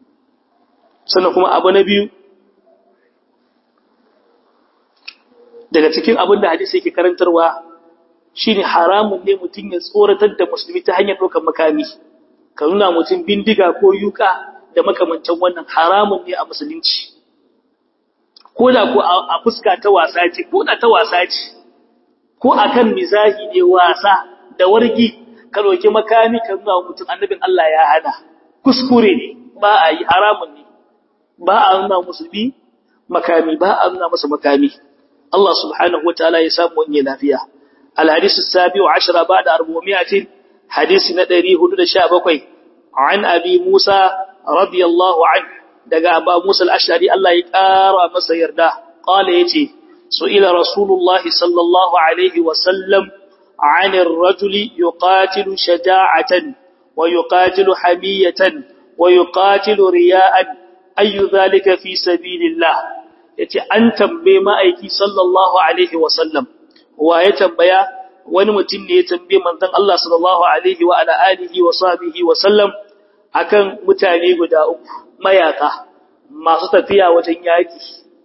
Sannan kuma abu na biyu daga cikin abin da hadisi yake karantarwa shine haramun ne mutum ya tsoratar da musulmi ta hanyar ɗaukar makami ka nuna mutum bindiga ko yuka da makamancin wannan haramun ne a musulunci ko da ko a fuska ta wasa ce ko da ta wasa ce ko akan mizahi ne wasa da wargi ka ɗauki makami ka nuna mutum annabin Allah ya hana kuskure ne ba a yi haramun ne ba a nuna musulmi makami ba a nuna masa makami Allah subhanahu wataala ya samu wani lafiya الحديث السابع عشر بعد أربعمائة حديث ندري هدود شابكوي عن أبي موسى رضي الله عنه دقى أبا موسى الأشعري الله يكار مسير ده قال يتي سئل رسول الله صلى الله عليه وسلم عن الرجل يقاتل شجاعة ويقاتل حمية ويقاتل رياء أي ذلك في سبيل الله يتي أنتم بما أيكي صلى الله عليه وسلم wa ya tambaya wani mutum ne ya tambaye manzon Allah sallallahu alaihi wa ala alihi wa sahbihi wa sallam akan mutane guda uku mayaka masu tafiya wajen yaki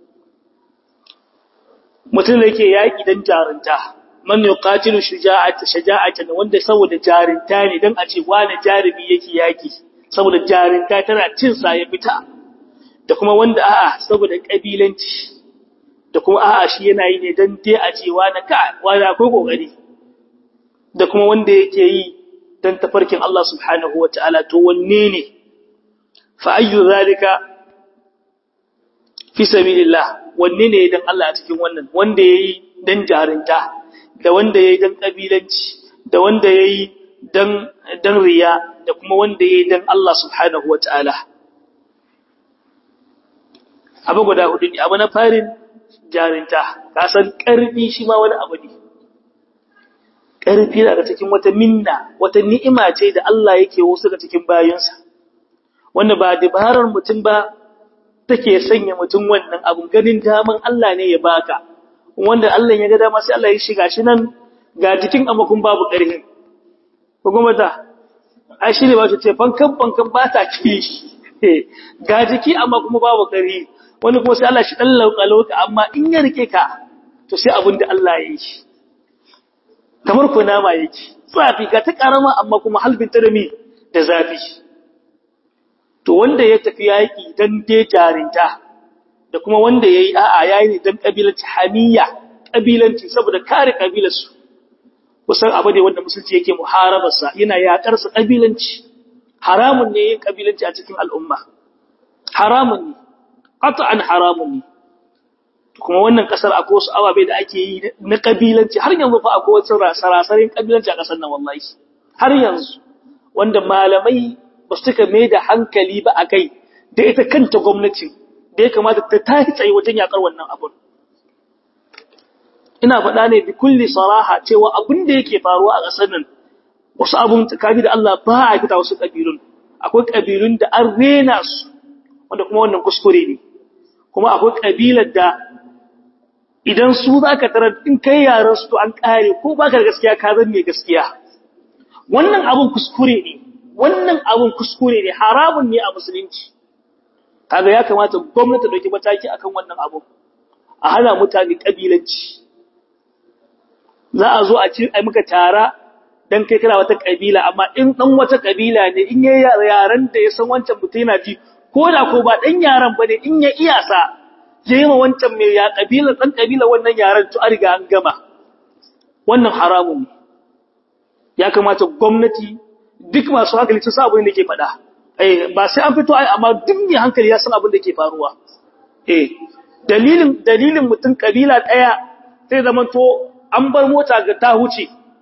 mutum da yake yaki dan jarunta man yuqatilu shuja'atan shaja'atan wanda saboda jarunta ne dan a ce wani jarumi yake yaki saboda jarunta tana cin sa ya fita da kuma wanda a'a saboda kabilanci da kuma a'a shi yana yi ne dan dai a cewa na ka wani akwai kokari da kuma wanda yake yi dan tafarkin Allah subhanahu wataala to wanne ne fa ayyu zalika fi sabilillah wanne ne dan Allah a cikin wannan wanda yayi dan jarinta da wanda yayi dan kabilanci da wanda yayi dan dan riya da kuma wanda yayi dan Allah subhanahu wataala abu guda hudu ne abu na farin jarinta ka san ƙarfi shi ma wani abu ne ƙarfi daga cikin wata minna wata ni'ima ce da Allah yake wasu daga cikin bayinsa wanda ba dabarar mutum ba take sanya mutum wannan abun ganin daman Allah ne ya baka wanda Allah ya ga dama sai Allah ya shiga shi nan ga jikin amakun babu ƙarfi ko kuma ta ai shi ne ba ce fankan fankan ba ta ki ga jiki amma kuma babu ƙarfi wani kuma sai Allah shi dan lauka amma in ya rike ka to sai abin da Allah ya yi kamar ko nama yake zafi ga ta karama amma kuma halbin ta da mi da zafi to wanda ya tafi yaki dan dai jarinta da kuma wanda yayi a'a yayi dan kabilanci hamiya kabilanci saboda kare kabilarsu kusan abu ne wanda musulunci yake muharabarsa yana yakar sa kabilanci haramun ne yin kabilanci a cikin al'umma haramun ne qat'an haramun ne kuma wannan kasar akwai wasu ababe da ake yi na kabilanci har yanzu fa akwai wasu sarasarin kabilanci a kasar nan wallahi har yanzu wanda malamai ba su tuka mai da hankali ba a kai da ita kanta gwamnati da ya kamata ta tashi tsaye wajen yakar wannan abun ina faɗa ne bi kulli saraha cewa abin da yake faruwa a ƙasar nan wasu abun tsakani da Allah ba a fita wasu kabilun akwai kabilun da an rena su wanda kuma wannan kuskure ne kuma akwai kabilar da idan su za ka tarar in kai yaran su to an kare ko ba ka da gaskiya ka zan mai gaskiya wannan abun kuskure ne wannan abun kuskure ne haramun ne a musulunci kaga ya kamata gwamnati ta dauki mataki akan wannan abu a hana mutane kabilanci za a zo a ci ai muka tara dan kai kana wata kabila amma in dan wata kabila ne in yayi yaran da ya san wancan mutum yana ji ko da ko ba dan yaran bane in ya iya sa yayi ma wancan mai ya kabila dan kabila wannan yaran to an riga an gama wannan haramun ne ya kamata gwamnati duk masu hankali su san abin da ke faɗa eh ba sai an fito ai amma duk mai hankali ya san abin da ke faruwa eh dalilin dalilin mutum kabila daya sai zaman to an bar mota ga ta huce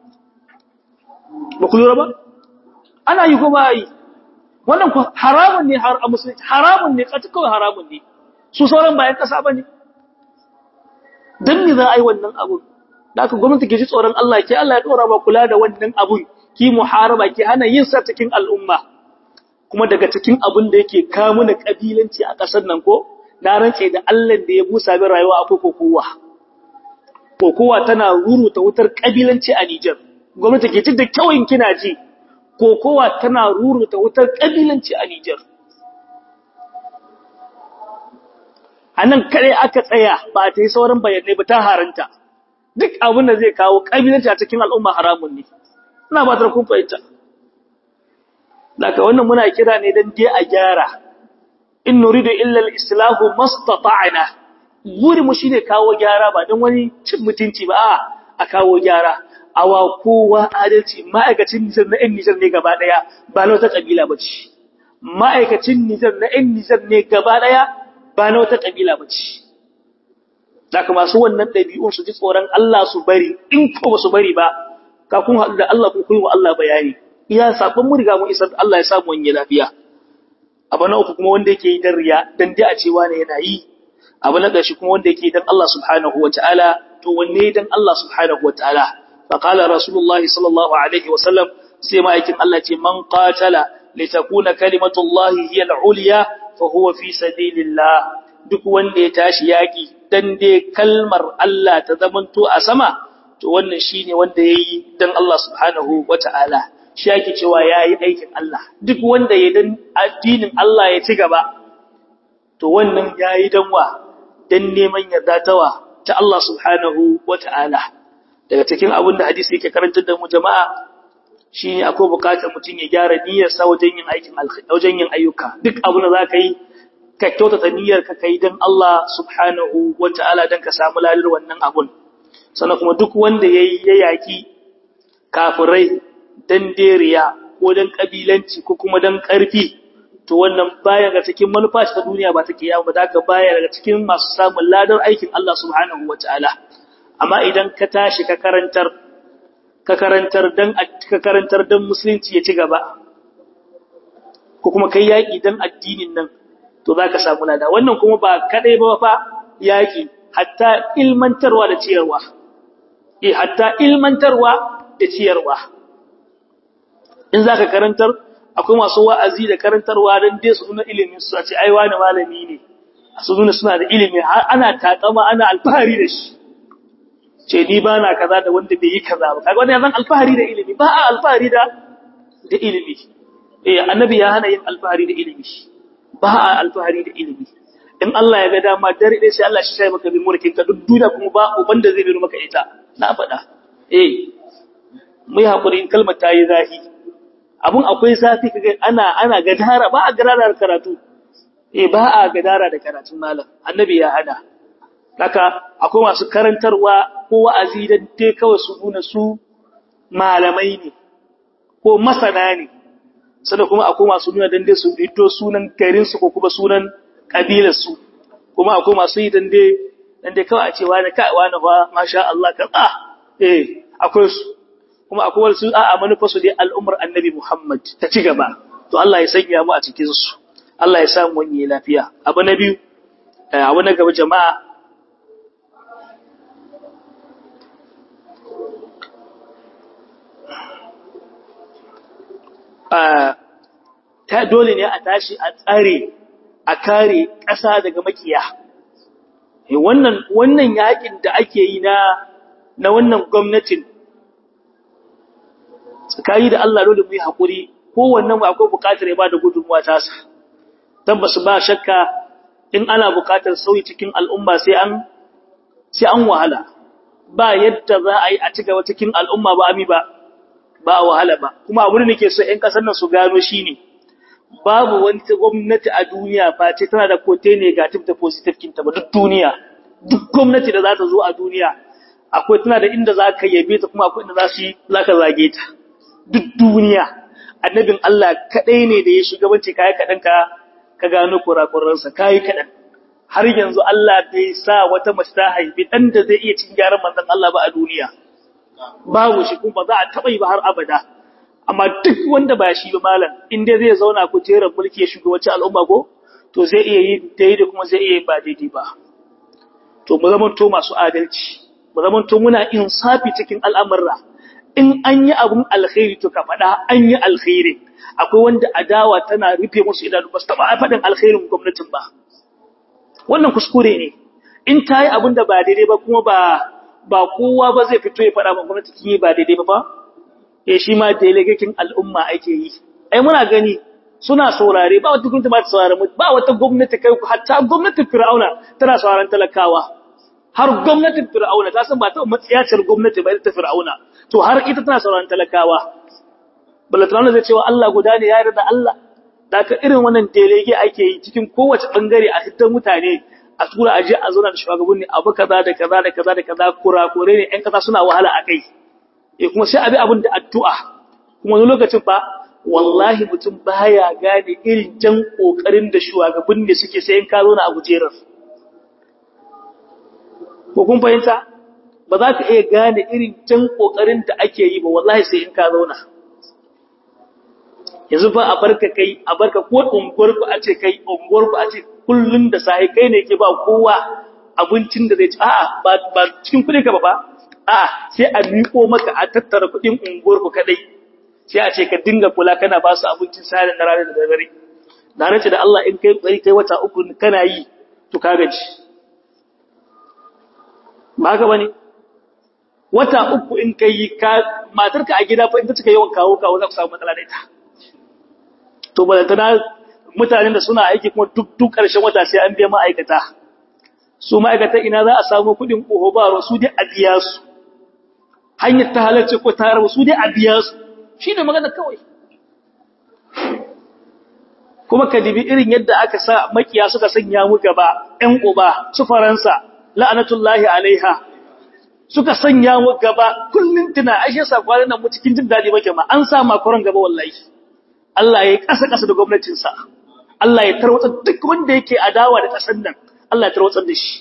ba ku lura ba ana yi kuma yi wannan ku haramun ne har a musulunci haramun ne kata kawai haramun ne su sauran bayan kasa ba ne don me za a yi wannan abun da aka gwamnati ke ji tsoron Allah ke Allah ya ɗora ba kula da wannan abun ki muharaba ke hana yin sa cikin al'umma kuma daga cikin abun da yake kawo na kabilanci a ƙasar nan ko na rantse da Allah da ya busa bin rayuwa akwai kokowa kokowa tana ruruta wutar kabilanci a Nijar gwamnati ke da kyawun kina ji kokowa tana ruruta wutar kabilanci a Nijar anan kare aka tsaya ba ta yi sauran bayanai ba ta haranta duk abin da zai kawo kabilanci a cikin al'umma haramun ne ina ba ta kun fahimta daga wannan muna kira ne dan dai a gyara in nuridu illa al-islahu mastata'na guri mu shine kawo gyara ba dan wani cin mutunci ba a kawo gyara awa kowa adalci ma'aikacin Nijar na 'yan Nijar ne gaba daya ba na wata kabila bace ma'aikacin Nijar na 'yan Nijar ne gaba daya ba na wata kabila bace daga masu wannan dabi'un su ji tsoron Allah su bari in ko ba su bari ba ka kun haɗu da Allah kun koyi wa Allah bayani iya sabon mu riga mu isar Allah ya samu wani lafiya abu na uku kuma wanda yake yi dan riya dan dai a cewa ne yana yi abu na ƙarshe kuma wanda yake dan Allah subhanahu wataala to wanne dan Allah subhanahu wataala fa qala rasulullah sallallahu alaihi wa sallam sai ma'aikin Allah ce man qatala litakuna kalimatullahi hiya al-ulya fa huwa fi sabilillah duk wanda ya tashi yaki dan dai kalmar Allah ta zamanto a sama to wannan shine wanda yayi dan Allah subhanahu wataala shi yake cewa yayi aikin Allah duk wanda ya dan addinin Allah ya ci gaba to wannan yayi danwa dan neman yarda tawa ta Allah subhanahu wata'ala daga cikin abin da hadisi yake karantar da mu jama'a shine akwai bukatar mutum ya gyara niyyarsa wajen yin aikin alkhairi wajen yin ayyuka duk abin da zaka yi ka kyautata niyyar ka kai dan Allah subhanahu wata'ala dan ka samu lalir wannan abun sannan kuma duk wanda yayi ya yaki kafirai dan deriya ko dan kabilanci ko kuma dan karfi to wannan baya ga cikin manufa ta duniya ba ta kiyama ba da baya daga cikin masu samun ladar aikin Allah subhanahu wataala amma idan ka tashi ka karantar ka karantar dan ka karantar dan musulunci ya ci gaba ko kuma kai yaki dan addinin nan to zaka samu lada wannan kuma ba kadai ba fa yaki hatta ilmantarwa da ciyarwa eh hatta ilmantarwa da ciyarwa in zaka karantar akwai masu wa'azi da karantarwa don dai su nuna ilimin su a ce ai wani malami ne su nuna suna da ilimi har ana takama ana alfahari da shi ce ni ba na kaza da wanda bai yi kaza ba kaga wannan zan alfahari da ilimi ba a alfahari da da ilimi eh annabi ya hana yin alfahari da ilimi ba a alfahari da ilimi in Allah ya ga dama dare dai sai Allah shi sai maka bi mulkin ka duk duniya kuma ba uban da zai bi maka ita na faɗa eh mu yi hakuri in kalmar ta yi zahi abun akwai zafi kaga ana ana gadara ba a gadara da karatu eh ba a gadara da karatun malam annabi ya hada haka akwai masu karantarwa ko wa'azi dan dai kawai su nuna su malamai ne ko masana ne sannan kuma akwai masu nuna dan dai su fito sunan garin su ko kuma sunan kabilar su kuma akwai masu yi dan dai dan dai kawai a ce wani kai wani fa masha Allah ka ah eh akwai su kuma akwai wasu a'a manufa su dai al'ummar annabi Muhammad ta ci gaba to Allah ya sanya mu a cikin su Allah ya samu wani lafiya abu na biyu abu na gaba jama'a ta dole ne a tashi a tsare a kare ƙasa daga makiya wannan wannan yakin da ake yi na na wannan gwamnatin tsakani da Allah dole mu yi hakuri kowannen akwai buƙatar ya ba da gudunmuwa ta sa tabbas ba shakka in ana buƙatar sauyi cikin al'umma sai an sai an wahala ba yadda za a yi a cigaba cikin al'umma ba ami ba ba wahala ba kuma abin da nake so ƴan ƙasar nan su gano shine babu wani gwamnati a duniya face tana da kote negative da positive kinta ba duk duniya duk gwamnati da za ta zo a duniya akwai tana da inda za ka yabe ta kuma akwai inda za su za ka zage ta duk duniya annabin Allah kadai ne da ya shugabanci kai kadan ka ka gano kurakuransa kai kadan har yanzu Allah bai sa wata mace ta haifi dan da zai iya cin gyaran manzon Allah ba a duniya babu shi kuma ba za a taba yi ba har abada amma duk wanda ba shi ba malam in dai zai zauna ku teran mulki ya shugabanci al'umma ko to zai iya yi daidai kuma zai iya yi ba daidai ba to mu zama to masu adalci mu zama to muna insafi cikin al'amurra in an yi abun alkhairi to ka faɗa an yi alkhairi akwai wanda adawa tana rufe musu idanu ba su taɓa faɗin alkhairin gwamnatin ba wannan kuskure ne in ta yi abin da ba daidai ba kuma ba ba kowa ba zai fito ya faɗa ma gwamnati kin yi ba daidai ba ba eh shi ma delegating al'umma ake yi ai muna gani suna saurare ba wata gwamnati ba ta saurare ba wata gwamnati kai hatta gwamnatin fir'auna tana sauraron talakawa har gwamnatin fir'auna ta san ba ta matsiyacin gwamnati ba ita fir'auna to har ita tana sauraron talakawa balatana zai cewa Allah guda ne ya yarda Allah da ka irin wannan delege ake yi cikin kowace bangare a hitar mutane a tura aje a zauna da shugabanni abu kaza da kaza da kaza da kaza kurakure ne ƴan kasa suna wahala a kai eh kuma sai abi abin da addu'a kuma wani lokacin fa wallahi mutum baya gane irin jan kokarin da shugabanni suke sai in ka zo na a gujerar ko kun fahimta ba za ka iya gane irin jan kokarin da ake yi ba wallahi sai in ka zauna yanzu ba a barka kai a barka ko unguwar ku a ce kai unguwar ku a ce kullun da sai kai ne ke ba kowa abincin da zai ci a'a ba ba cikin kudin ka ba ba a'a sai a miko maka a tattara kudin unguwar ku kadai sai a ce ka dinga kula kana ba su abincin sai da rana da dare da nace da Allah in kai tsari kai wata uku kana yi to ka gaji ba haka bane wata uku in kai ka matarka a gida fa in ta cika yawan kawo kawo za ku samu matsala da ita to ba da mutanen da suna aiki kuma duk duk ƙarshen wata sai an biya ma'aikata su ma'aikata ina za a samu kuɗin ƙoho ba su dai a biya su hanyar ta halarci ko ta rabu su dai a biya su shi ne magana kawai kuma ka dibi irin yadda aka sa makiya suka sanya mu gaba ƴan uba su faransa la'anatullahi alaiha suka sanya mu gaba kullun tuna ashe sa kwanan nan mu cikin jin dadi muke ma an sa makoran gaba wallahi Allah ya yi ƙasa-ƙasa da gwamnatinsa, Allah ya tarwatsar duk wanda yake adawa da ƙasar nan, Allah ya tarwatsar da shi.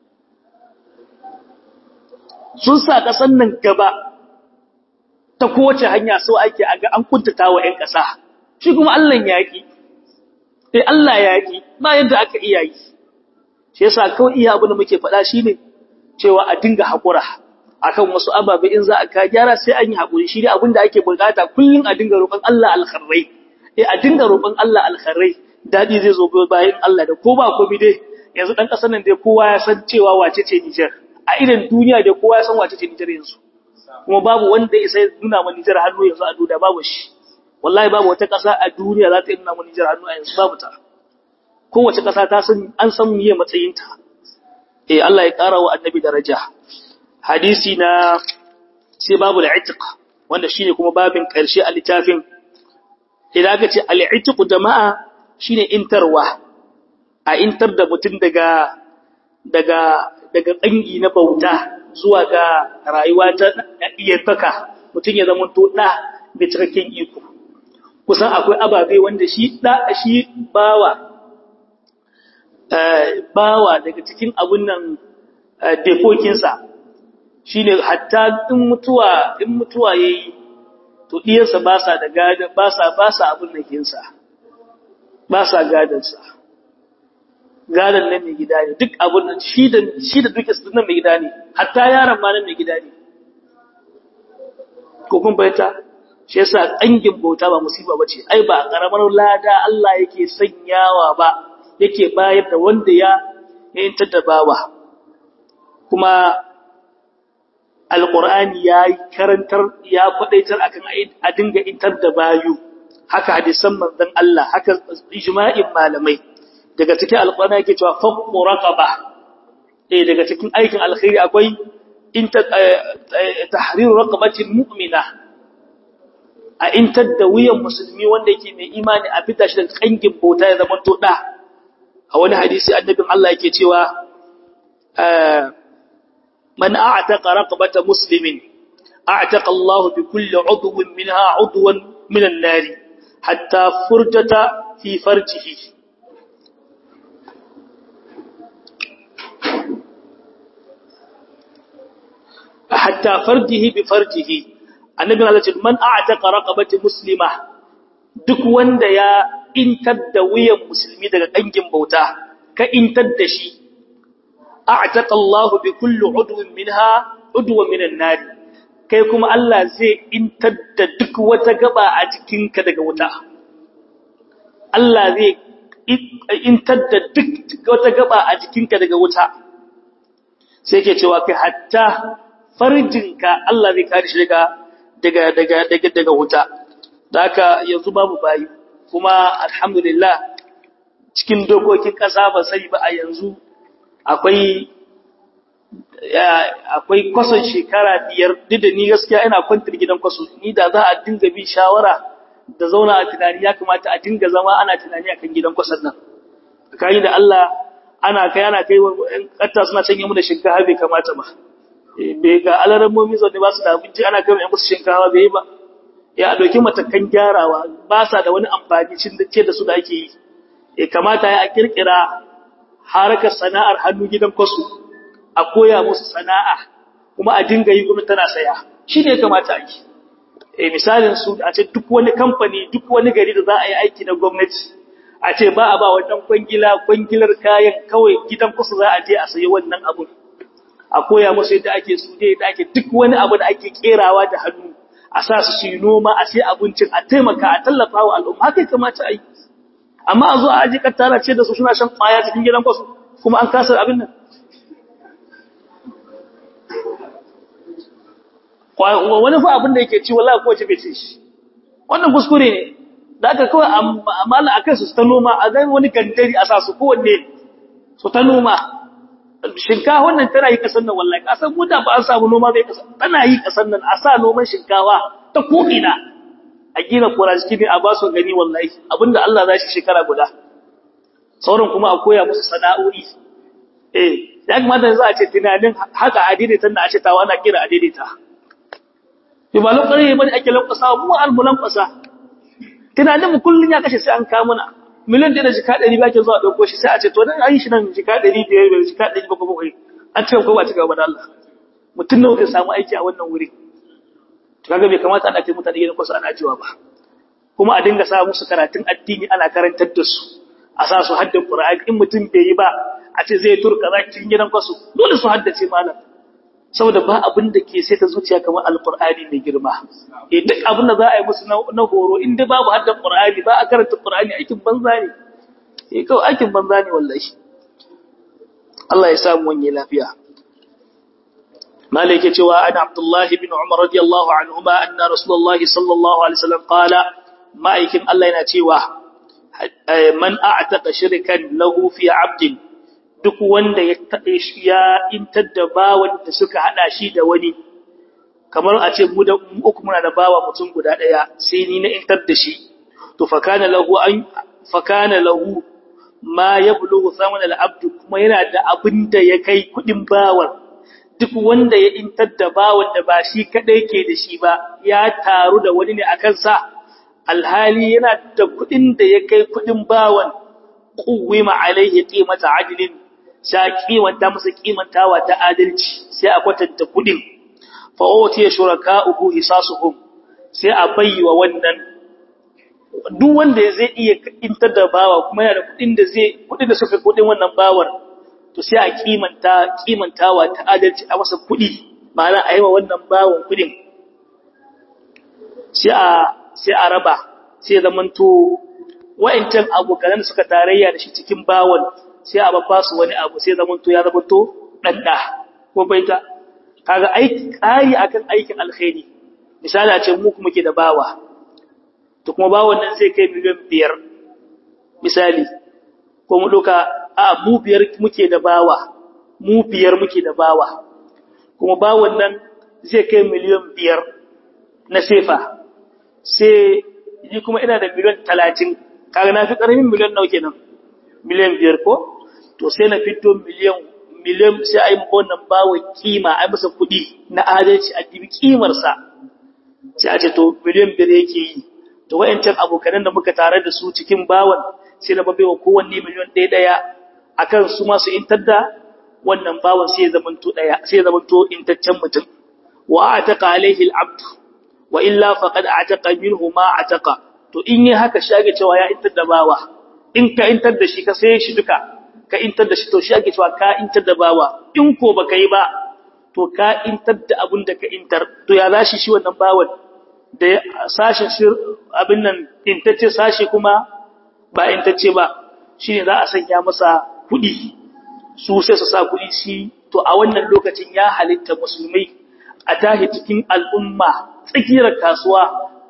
Sun sa ƙasar nan gaba ta kowace hanya so ake a ga an kuntata wa ‘yan ƙasa, shi kuma Allah ya yaƙi, sai Allah ya yaƙi ba yadda aka iya yi. Shi yasa kawai iya abu da muke faɗa shi ne cewa a dinga haƙura. akan wasu ababe in za a ka gyara sai an yi haƙuri shi ne abin da ake bukata kullum a dinga roƙon Allah alkharrai eh a dinga roƙon Allah alkharrai dadi zai zo bayan Allah da ko ba komai dai yanzu dan ƙasar nan dai kowa ya san cewa wace ce Niger a irin duniya dai kowa ya san wace ce Niger yanzu kuma babu wanda ya sai nuna ma Niger hannu yanzu a duniya babu shi wallahi babu wata ƙasa a duniya za ta nuna ma Niger hannu a yanzu babu ta kowace ƙasa ta san an san miye matsayinta eh Allah ya ƙara wa annabi daraja hadisi na sai babu al'itiq wanda shine kuma babin ƙarshe a littafin idan aka ce al'itiq jama'a shine intarwa a intar da mutum daga daga daga tsangi na bauta zuwa ga rayuwa ta iyantaka mutum ya zama to da da cikakken iko kusan akwai ababe wanda shi da shi bawa bawa daga cikin abun nan defokinsa shi ne hatta in mutuwa in mutuwa ya yi to ɗiyarsa ba sa da gada ba sa ba sa abin da kinsa ba sa gadansa gadan nan mai gida ne duk abin da shi da shi da duke nan mai gida ne hatta yaron ma nan mai gida ne ko kun bayyana shi yasa ƙangin bauta ba musiba bace ai ba karamar lada Allah yake sanyawa ba yake bayar da wanda ya yantar da bawa kuma alƙur'ani ya yi karantar ya faɗaitar akan a dinga intar da bayu haka hadisan manzon Allah haka ijma'in malamai daga cikin alƙur'ani yake cewa faqu raqaba eh daga cikin aikin alkhairi akwai inta tahriru raqabatin mu'mina a intar da wuyan musulmi wanda yake mai imani a fita shi da kangin bauta ya zama to da a wani hadisi annabin Allah yake cewa من أعتق رقبة مسلم أعتق الله بكل عضو منها عضوا من النار حتى فرجة في فرجه حتى فرجه بفرجه النبي عليه الصلاة من أعتق رقبة مسلمة duk wanda ya intar da wuyan musulmi daga dangin bauta ka intar da shi a'taqa Allah bi kulli udwin minha udwan minan nar kai kuma Allah zai intar da duk wata gaba a jikinka daga wuta Allah zai intar da duk wata gaba a jikinka daga wuta sai ke cewa kai hatta farjinka Allah zai kare shi daga daga daga daga daga wuta da haka yanzu babu bayi kuma alhamdulillah cikin dokokin ƙasa ba sai ba a yanzu akwai akwai kwason shekara biyar duk da ni gaskiya ina kwantar gidan kwaso ni da za a dinga bi shawara da zauna a tunani ya kamata a dinga zama ana tunani akan gidan kwasan nan kai da Allah ana kai ana kai wa ƴan ƙatta suna canye mu da shinkafa bai kamata ba bai ga alaran momi zaune ba su da abinci ana kai ƴan musu shinkafa bai ba ya dauki matakan gyarawa ba sa da wani amfani cin da ce da su da ake yi ya kamata ya kirkira harkar sana'ar hannu gidan kwasu a koya musu sana'a kuma a dinga yi gwamnati tana saya shi ne kamata a yi e misalin su a ce duk wani kamfani duk wani gari da za a yi aiki na gwamnati a ce ba a ba wannan kwangila kwangilar kayan kawai gidan kusa za a je a sayi wannan abun a koya musu yadda ake su yadda ake duk wani abu da ake kerawa da hannu a sa su shi noma a sai abincin a taimaka a tallafa wa al'umma haka kamata a yi amma a zo a aji kattara ce da su suna shan kwaya cikin gidan kwasu kuma an kasa abin nan wani fa abin da yake ci wallahi ko ce bai ci shi wannan kuskure ne da aka kawai amala akan su ta noma a zai wani gandari a sa su kowanne su ta noma shinkafa wannan tana yi kasan nan wallahi kasan mu da ba an samu noma zai kasan tana yi kasan nan a sa noman shinkafa ta ko ina a gina kurashi ne a ba su gani wallahi abinda Allah za shi shekara guda sauran kuma a koya musu sana'o'i eh ya kamata za a ce tunanin haka adaidaita da a ce tawa ana kira adaidaita bi ba lokacin bane ake lankwasa mu almulan kwasa tunanin mu kullun ya kashe sai an kawo mana miliyan da jika 100 ba ke zuwa dauko shi sai a ce to dan ayi shi nan jika 500 bai jika 700 an ce ko ba ci gaba da Allah mutun nawa zai samu aiki a wannan wuri to kaga bai kamata ana kai mutane gidan kwasa ana jiwa ba kuma a dinga sa musu karatun addini ana karantar da su a sa su haddan Qur'ani in mutum bai yi ba a ce zai turka za cikin gidan kwasu dole su haddace malam saboda ba abin da ke sai ta zuciya kamar alqur'ani mai girma eh duk abin da za a yi musu na horo in dai babu haddan Qur'ani ba a karanta Qur'ani aikin banza ne eh kawai aikin banza ne wallahi Allah ya samu wani lafiya مالك يتوى أن عبد الله بن عمر رضي الله عنهما أن رسول الله صلى الله عليه وسلم قال ما يكن الله ينتوى من أعتق شركا له في عبد duk wanda ya ya intar da bawan da suka hada shi da wani kamar a ce mu da uku muna da bawa mutum guda daya sai ni na intar da shi to fakana lahu an fakana lahu ma yablughu thaman al-abd kuma yana da abin da ya kai kudin bawan duk wanda ya intar da bawan da ba shi kadai ke da shi ba ya taru da wani ne akan sa alhali yana da kudin da ya kai kudin bawan quwwima alaihi qimata adlin sai kimanta masa kimantawa ta adalci sai a kwatanta kudin fa utiya shuraka'uhu hisasuhum sai a bayyawa wannan duk wanda zai iya intar da bawa kuma yana da kudin da zai kudin da suka kudin wannan bawar to sai a kimanta kimantawa ta adalci a masa kudi ma'ana a yi wa wannan bawon kudin sai a sai a raba sai zamanto wa'ancan abokan suka tarayya da shi cikin bawon sai a babba su wani abu sai zamanto ya zamanto danda ko baita kaga aiki kai akan aikin alkhairi misali a ce mu kuma ke da bawa to kuma bawon nan sai kai miliyan biyar misali ko mu doka a mu biyar muke da bawa mu biyar muke da bawa kuma bawon nan zai kai miliyan biyar na sefa sai ni kuma ina da miliyan talatin kaga na fi ƙaramin miliyan nau kenan miliyan biyar ko to sai na fito miliyan miliyan sai a yi wannan bawon kima a yi masa kuɗi na adalci a dibi kimarsa sai a ce to miliyan biyar yake yi to wayancan abokanan da muka tare da su cikin bawon sai na babewa kowanne miliyan ɗaya ɗaya akan su masu intar da wannan bawon sai ya zamanto ɗaya sai ya zamanto intaccen mutum wa ataka alaihi al-abd wa illa faqad ataka minhu ma ataka to in yi haka shi ake cewa ya intar da bawa in ka intar da shi ka sai shi duka ka intar da shi to shi ake cewa ka intar da bawa in ko baka yi ba to ka intar da abun da ka intar to ya zashi shi wannan bawan da sashin shi abin nan intacce sashi kuma ba intacce ba shine za a sanya masa kuɗi su sai su sa kuɗi shi to a wannan lokacin ya halitta musulmai a tahi cikin al'umma tsakiyar kasuwa a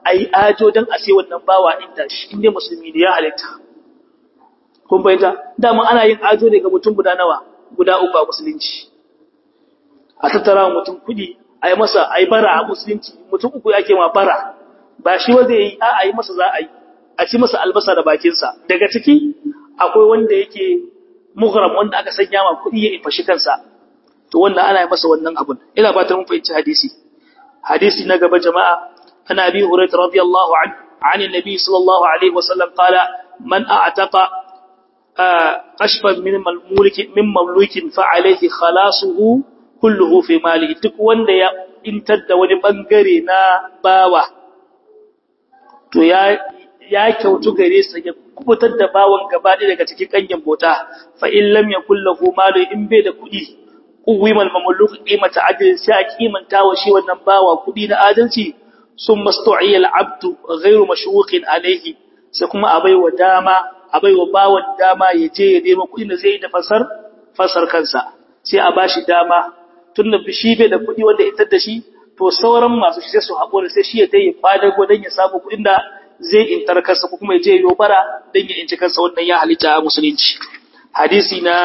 ai ajo dan a sai wannan bawa din tashi inda musulmi ne ya halitta kun bayyana dama ana yin ajo ne ga mutum guda nawa guda uku a musulunci a tattara mutum kudi ai masa ai bara a musulunci mutum uku yake ma bara ba shi wanda yayi a ai masa za a yi a ci masa albasa da bakinsa daga ciki akwai wanda yake mughram wanda aka sanya ma kudi ya ifashi kansa to wannan ana yi masa wannan abun ina ba ta mun fahimci hadisi hadisi na gaba jama'a ana abi hurairah radiyallahu anhu عن النبي صلى الله عليه وسلم قال من أعتق قشفا من مملوك من مملوك فعليه خلاصه كله في ماله duk wanda ya intar da wani bangare na bawa to ya ya kyautu gare sa ya kubutar da bawan gaba daga cikin kanyen bota fa in lam yakul lahu malu in bai da kudi uwimal mamluk qimata adl sai a kimanta wa shi wannan bawa kudi na adalci sun mastu'iyal abdu ghairu mashwuqin alayhi sai kuma abai wa dama abai wa bawan dama ya je ya nemo kudi da zai da fasar fasar kansa sai a bashi dama tunda bishi bai da kudi wanda ita da shi to sauran masu shi sai su haƙura sai shi ya tayi fadar godan ya samu kudin da zai intar kansa ko kuma ya je ya bara dan ya inci kansa wannan ya halitta a musulunci hadisi na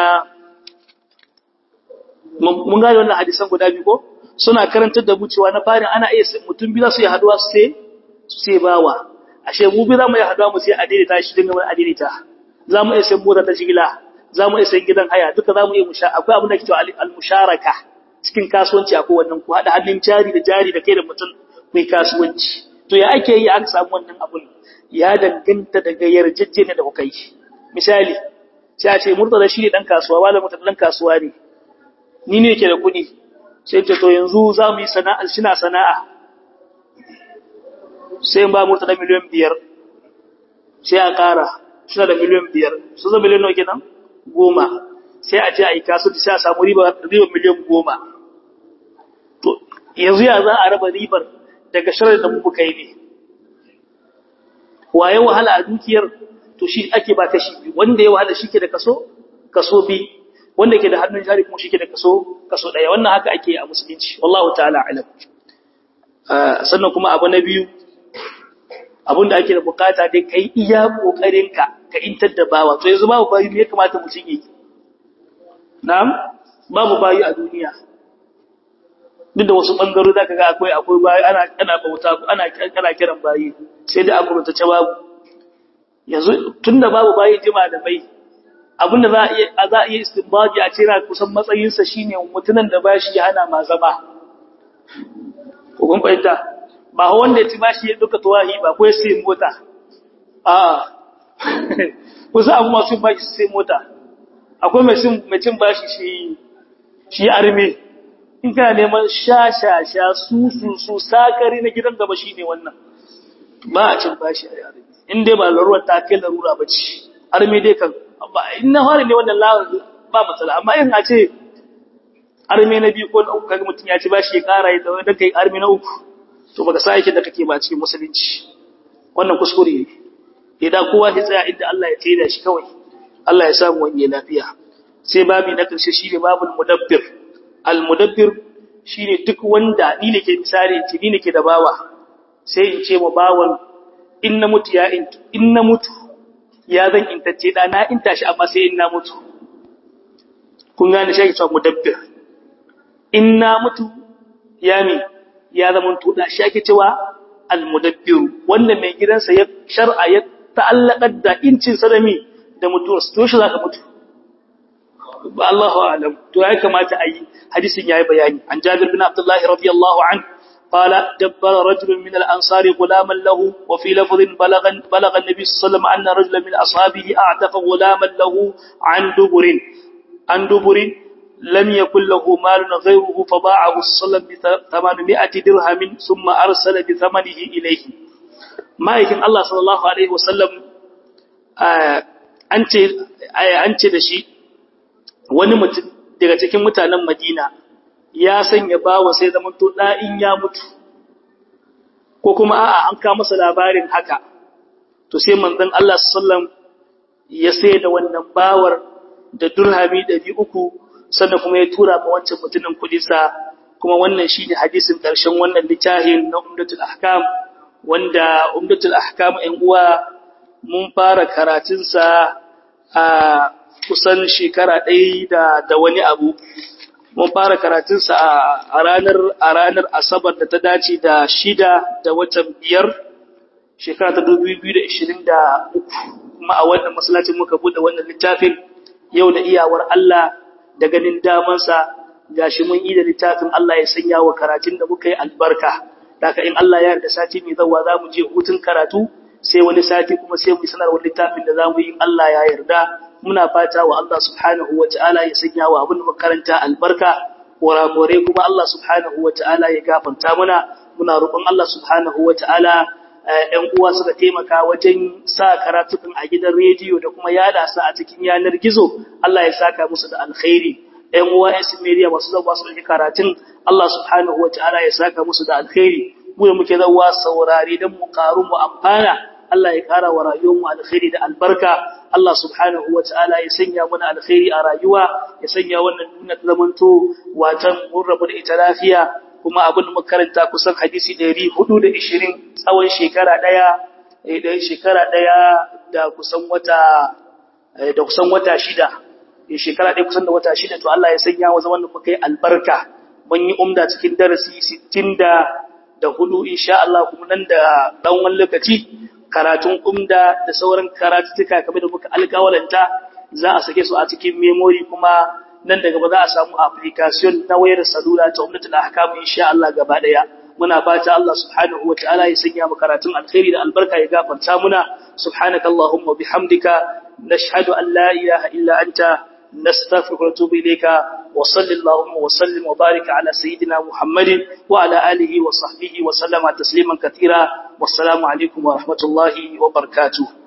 mun gane wannan hadisan guda biyu ko suna karantar da mu cewa na farin ana iya mutum biyu su yi haduwa su sai su sai bawa ashe mu biyu za mu yi haduwa mu sai adaidaita shi dinga mai adaidaita za mu iya sai mota ta shigila za mu iya sai gidan haya duka za mu iya musha akwai abin da ke cewa al-musharaka cikin kasuwanci akwai wannan ku haɗa hannun jari da jari da kai da mutum mai kasuwanci to ya ake yi aka samu wannan abun ya danganta daga yarjejeniya da kuka yi misali sai a ce murtala shi ne dan kasuwa wala murtala dan kasuwa ne ni ne ke da kuɗi sai ce to yanzu za mu yi sana'a shina sana'a sai ba murtala miliyan biyar sai a ƙara suna da miliyan biyar su zama miliyan nawa kenan goma sai a ce a yi kasuwanci sai a samu riba miliyan goma to yanzu ya za a raba ribar daga shirin da muka yi ne waye wahala a dukiyar to shi ake ba kashi biyu wanda ya wahala shi ke da kaso kaso bi wanda ke da hannun jari kuma shi ke da kaso kaso daya wannan haka ake a musulunci wallahu ta'ala alam sannan kuma abu na biyu abin da ake da bukata dai kai iya kokarin ka ka intar da bawa to yanzu babu bayi me ya kamata mutum yi na'am babu bayi a duniya duk da wasu ɓangaro za ka ga akwai akwai bayi ana ana bauta ana ana kiran bayi sai da aka ta babu yanzu tunda babu bayi jima da bai abinda za a iya za a iya istinbaji a cira kusan matsayin sa shine mutunan da bashi ya hana ma zama ko kun fahimta ba wanda ya ci bashi ya duka tuwahi ba ko ya sai mota a kusa abu masu bashi sai mota akwai mai cin mai cin bashi shi shi arme in kana neman sha-sha-sha su-su-su sakari na gidan gaba shi ne wannan ba a cin bashi a yare in dai ba larurar ta kai larura ba ce arme dai kan in na fara ne wannan ba matsala amma in a ce arme na biyu ko na uku kaga mutum ya ci bashi ya kara ya dawo da kai arme na uku to baka sa yake da kake ba cikin musulunci wannan kuskure ne idan kowa ya tsaya inda Allah ya tsaya shi kawai Allah ya samu wani lafiya sai babi na karshe shine babul mudabbir almudabbir shine duk wanda ni nake misali ce ni nake da bawa sai in ce wa bawan in na mutu ya in in na mutu ya zan intacce da na inta shi amma sai in na mutu kun gane shi ke cewa mudabbir in na mutu ya mi ya zama to da shi ake cewa almudabbir wanda mai gidansa ya shar'a ya ta'allaka da incin sadami da mutuwarsa to shi zaka mutu ba Allahu a'lam to ya kamata ayi hadisin yayi bayani an Jabir bin Abdullah radiyallahu anhu qala dabbara rajulun min al-ansari ghulaman lahu wa fi lafdhin balagha balagha an-nabi sallallahu alayhi wasallam anna rajulan min ashabihi a'taqa ghulaman lahu an duburin an duburin lam yakul lahu malun ghayruhu faba'ahu sallallahu bi 800 dirhamin thumma arsala bi thamanihi ilayhi ma'aikin Allah sallallahu alaihi wasallam an ce an ce da shi wani mutum daga cikin mutanen Madina ya sanya bawa sai zaman to in ya mutu ko kuma a'a an ka masa labarin haka to sai manzon Allah sallallahu ya sai da wannan bawar da durhami 300 sannan kuma ya tura ma wancan mutumin kudi sa kuma wannan shine hadisin karshen wannan littafin na Umdatul Ahkam wanda umdatul ahkam ɗan uwa mun fara karatunsa a kusan shekara ɗaya da, da wani abu mun fara karatunsa a ranar a ranar asabar da ta dace da shida da watan biyar shekara ta dubu biyu da ishirin da uku kuma a wannan masallacin muka buɗe wannan littafin yau da iyawar Allah da ganin damansa gashi mun yi da littafin Allah ya sanya wa karatun da muka yi albarka daga in Allah ya yarda sati mai zawa za mu je hutun karatu sai wani sati kuma sai mu sanar wani littafin da za mu yi Allah ya yarda muna fata wa Allah subhanahu wa ta'ala ya sanya wa abin makaranta albarka kurakure kuma Allah subhanahu wa ta'ala ya gafarta muna muna roƙon Allah subhanahu wa ta'ala ‘yan uwa suka taimaka wajen sa karatukan a gidan rediyo da kuma yada su a cikin yanar gizo, Allah ya saka musu da alkhairi. ‘Yan uwa ‘yan simeriya masu zauwa su ɗauki karatun, Allah subhanahu wa ta'ala ya saka musu da alkhairi. Mu da muke zauwa saurari don mu ƙaru mu amfana, Allah ya ƙara wa rayuwarmu alkhairi da albarka. Allah subhanahu wa ta'ala ya sanya mana alkhairi a rayuwa, ya sanya wannan nuna zamanto watan mun rabu da ita lafiya, kuma abin makaranta kusan hadisi ɗari hudu da ishirin tsawon shekara ɗaya ɗaya shekara ɗaya da kusan wata da kusan wata shida shekara ɗaya kusan da wata shida to Allah ya sanya wa zaman da muka yi albarka mun yi umda cikin darasi sittin da da hudu insha Allah kuma nan da ɗan wani lokaci karatun umda da sauran karatuttuka kamar da muka alƙawalanta za a sake su a cikin memory kuma nan daga ba za a samu application na wayar salula ta ummatul ahkam insha Allah gaba daya muna fata Allah subhanahu wataala ya sanya mu karatun alkhairi da albarka ya gafarta muna subhanakallahumma bihamdika nashhadu an la ilaha illa anta نستغفرك ونتوب إليك وصل اللهم وسلم وبارك على سيدنا محمد وعلى آله وصحبه وسلم تسليما كثيرا والسلام عليكم ورحمة الله وبركاته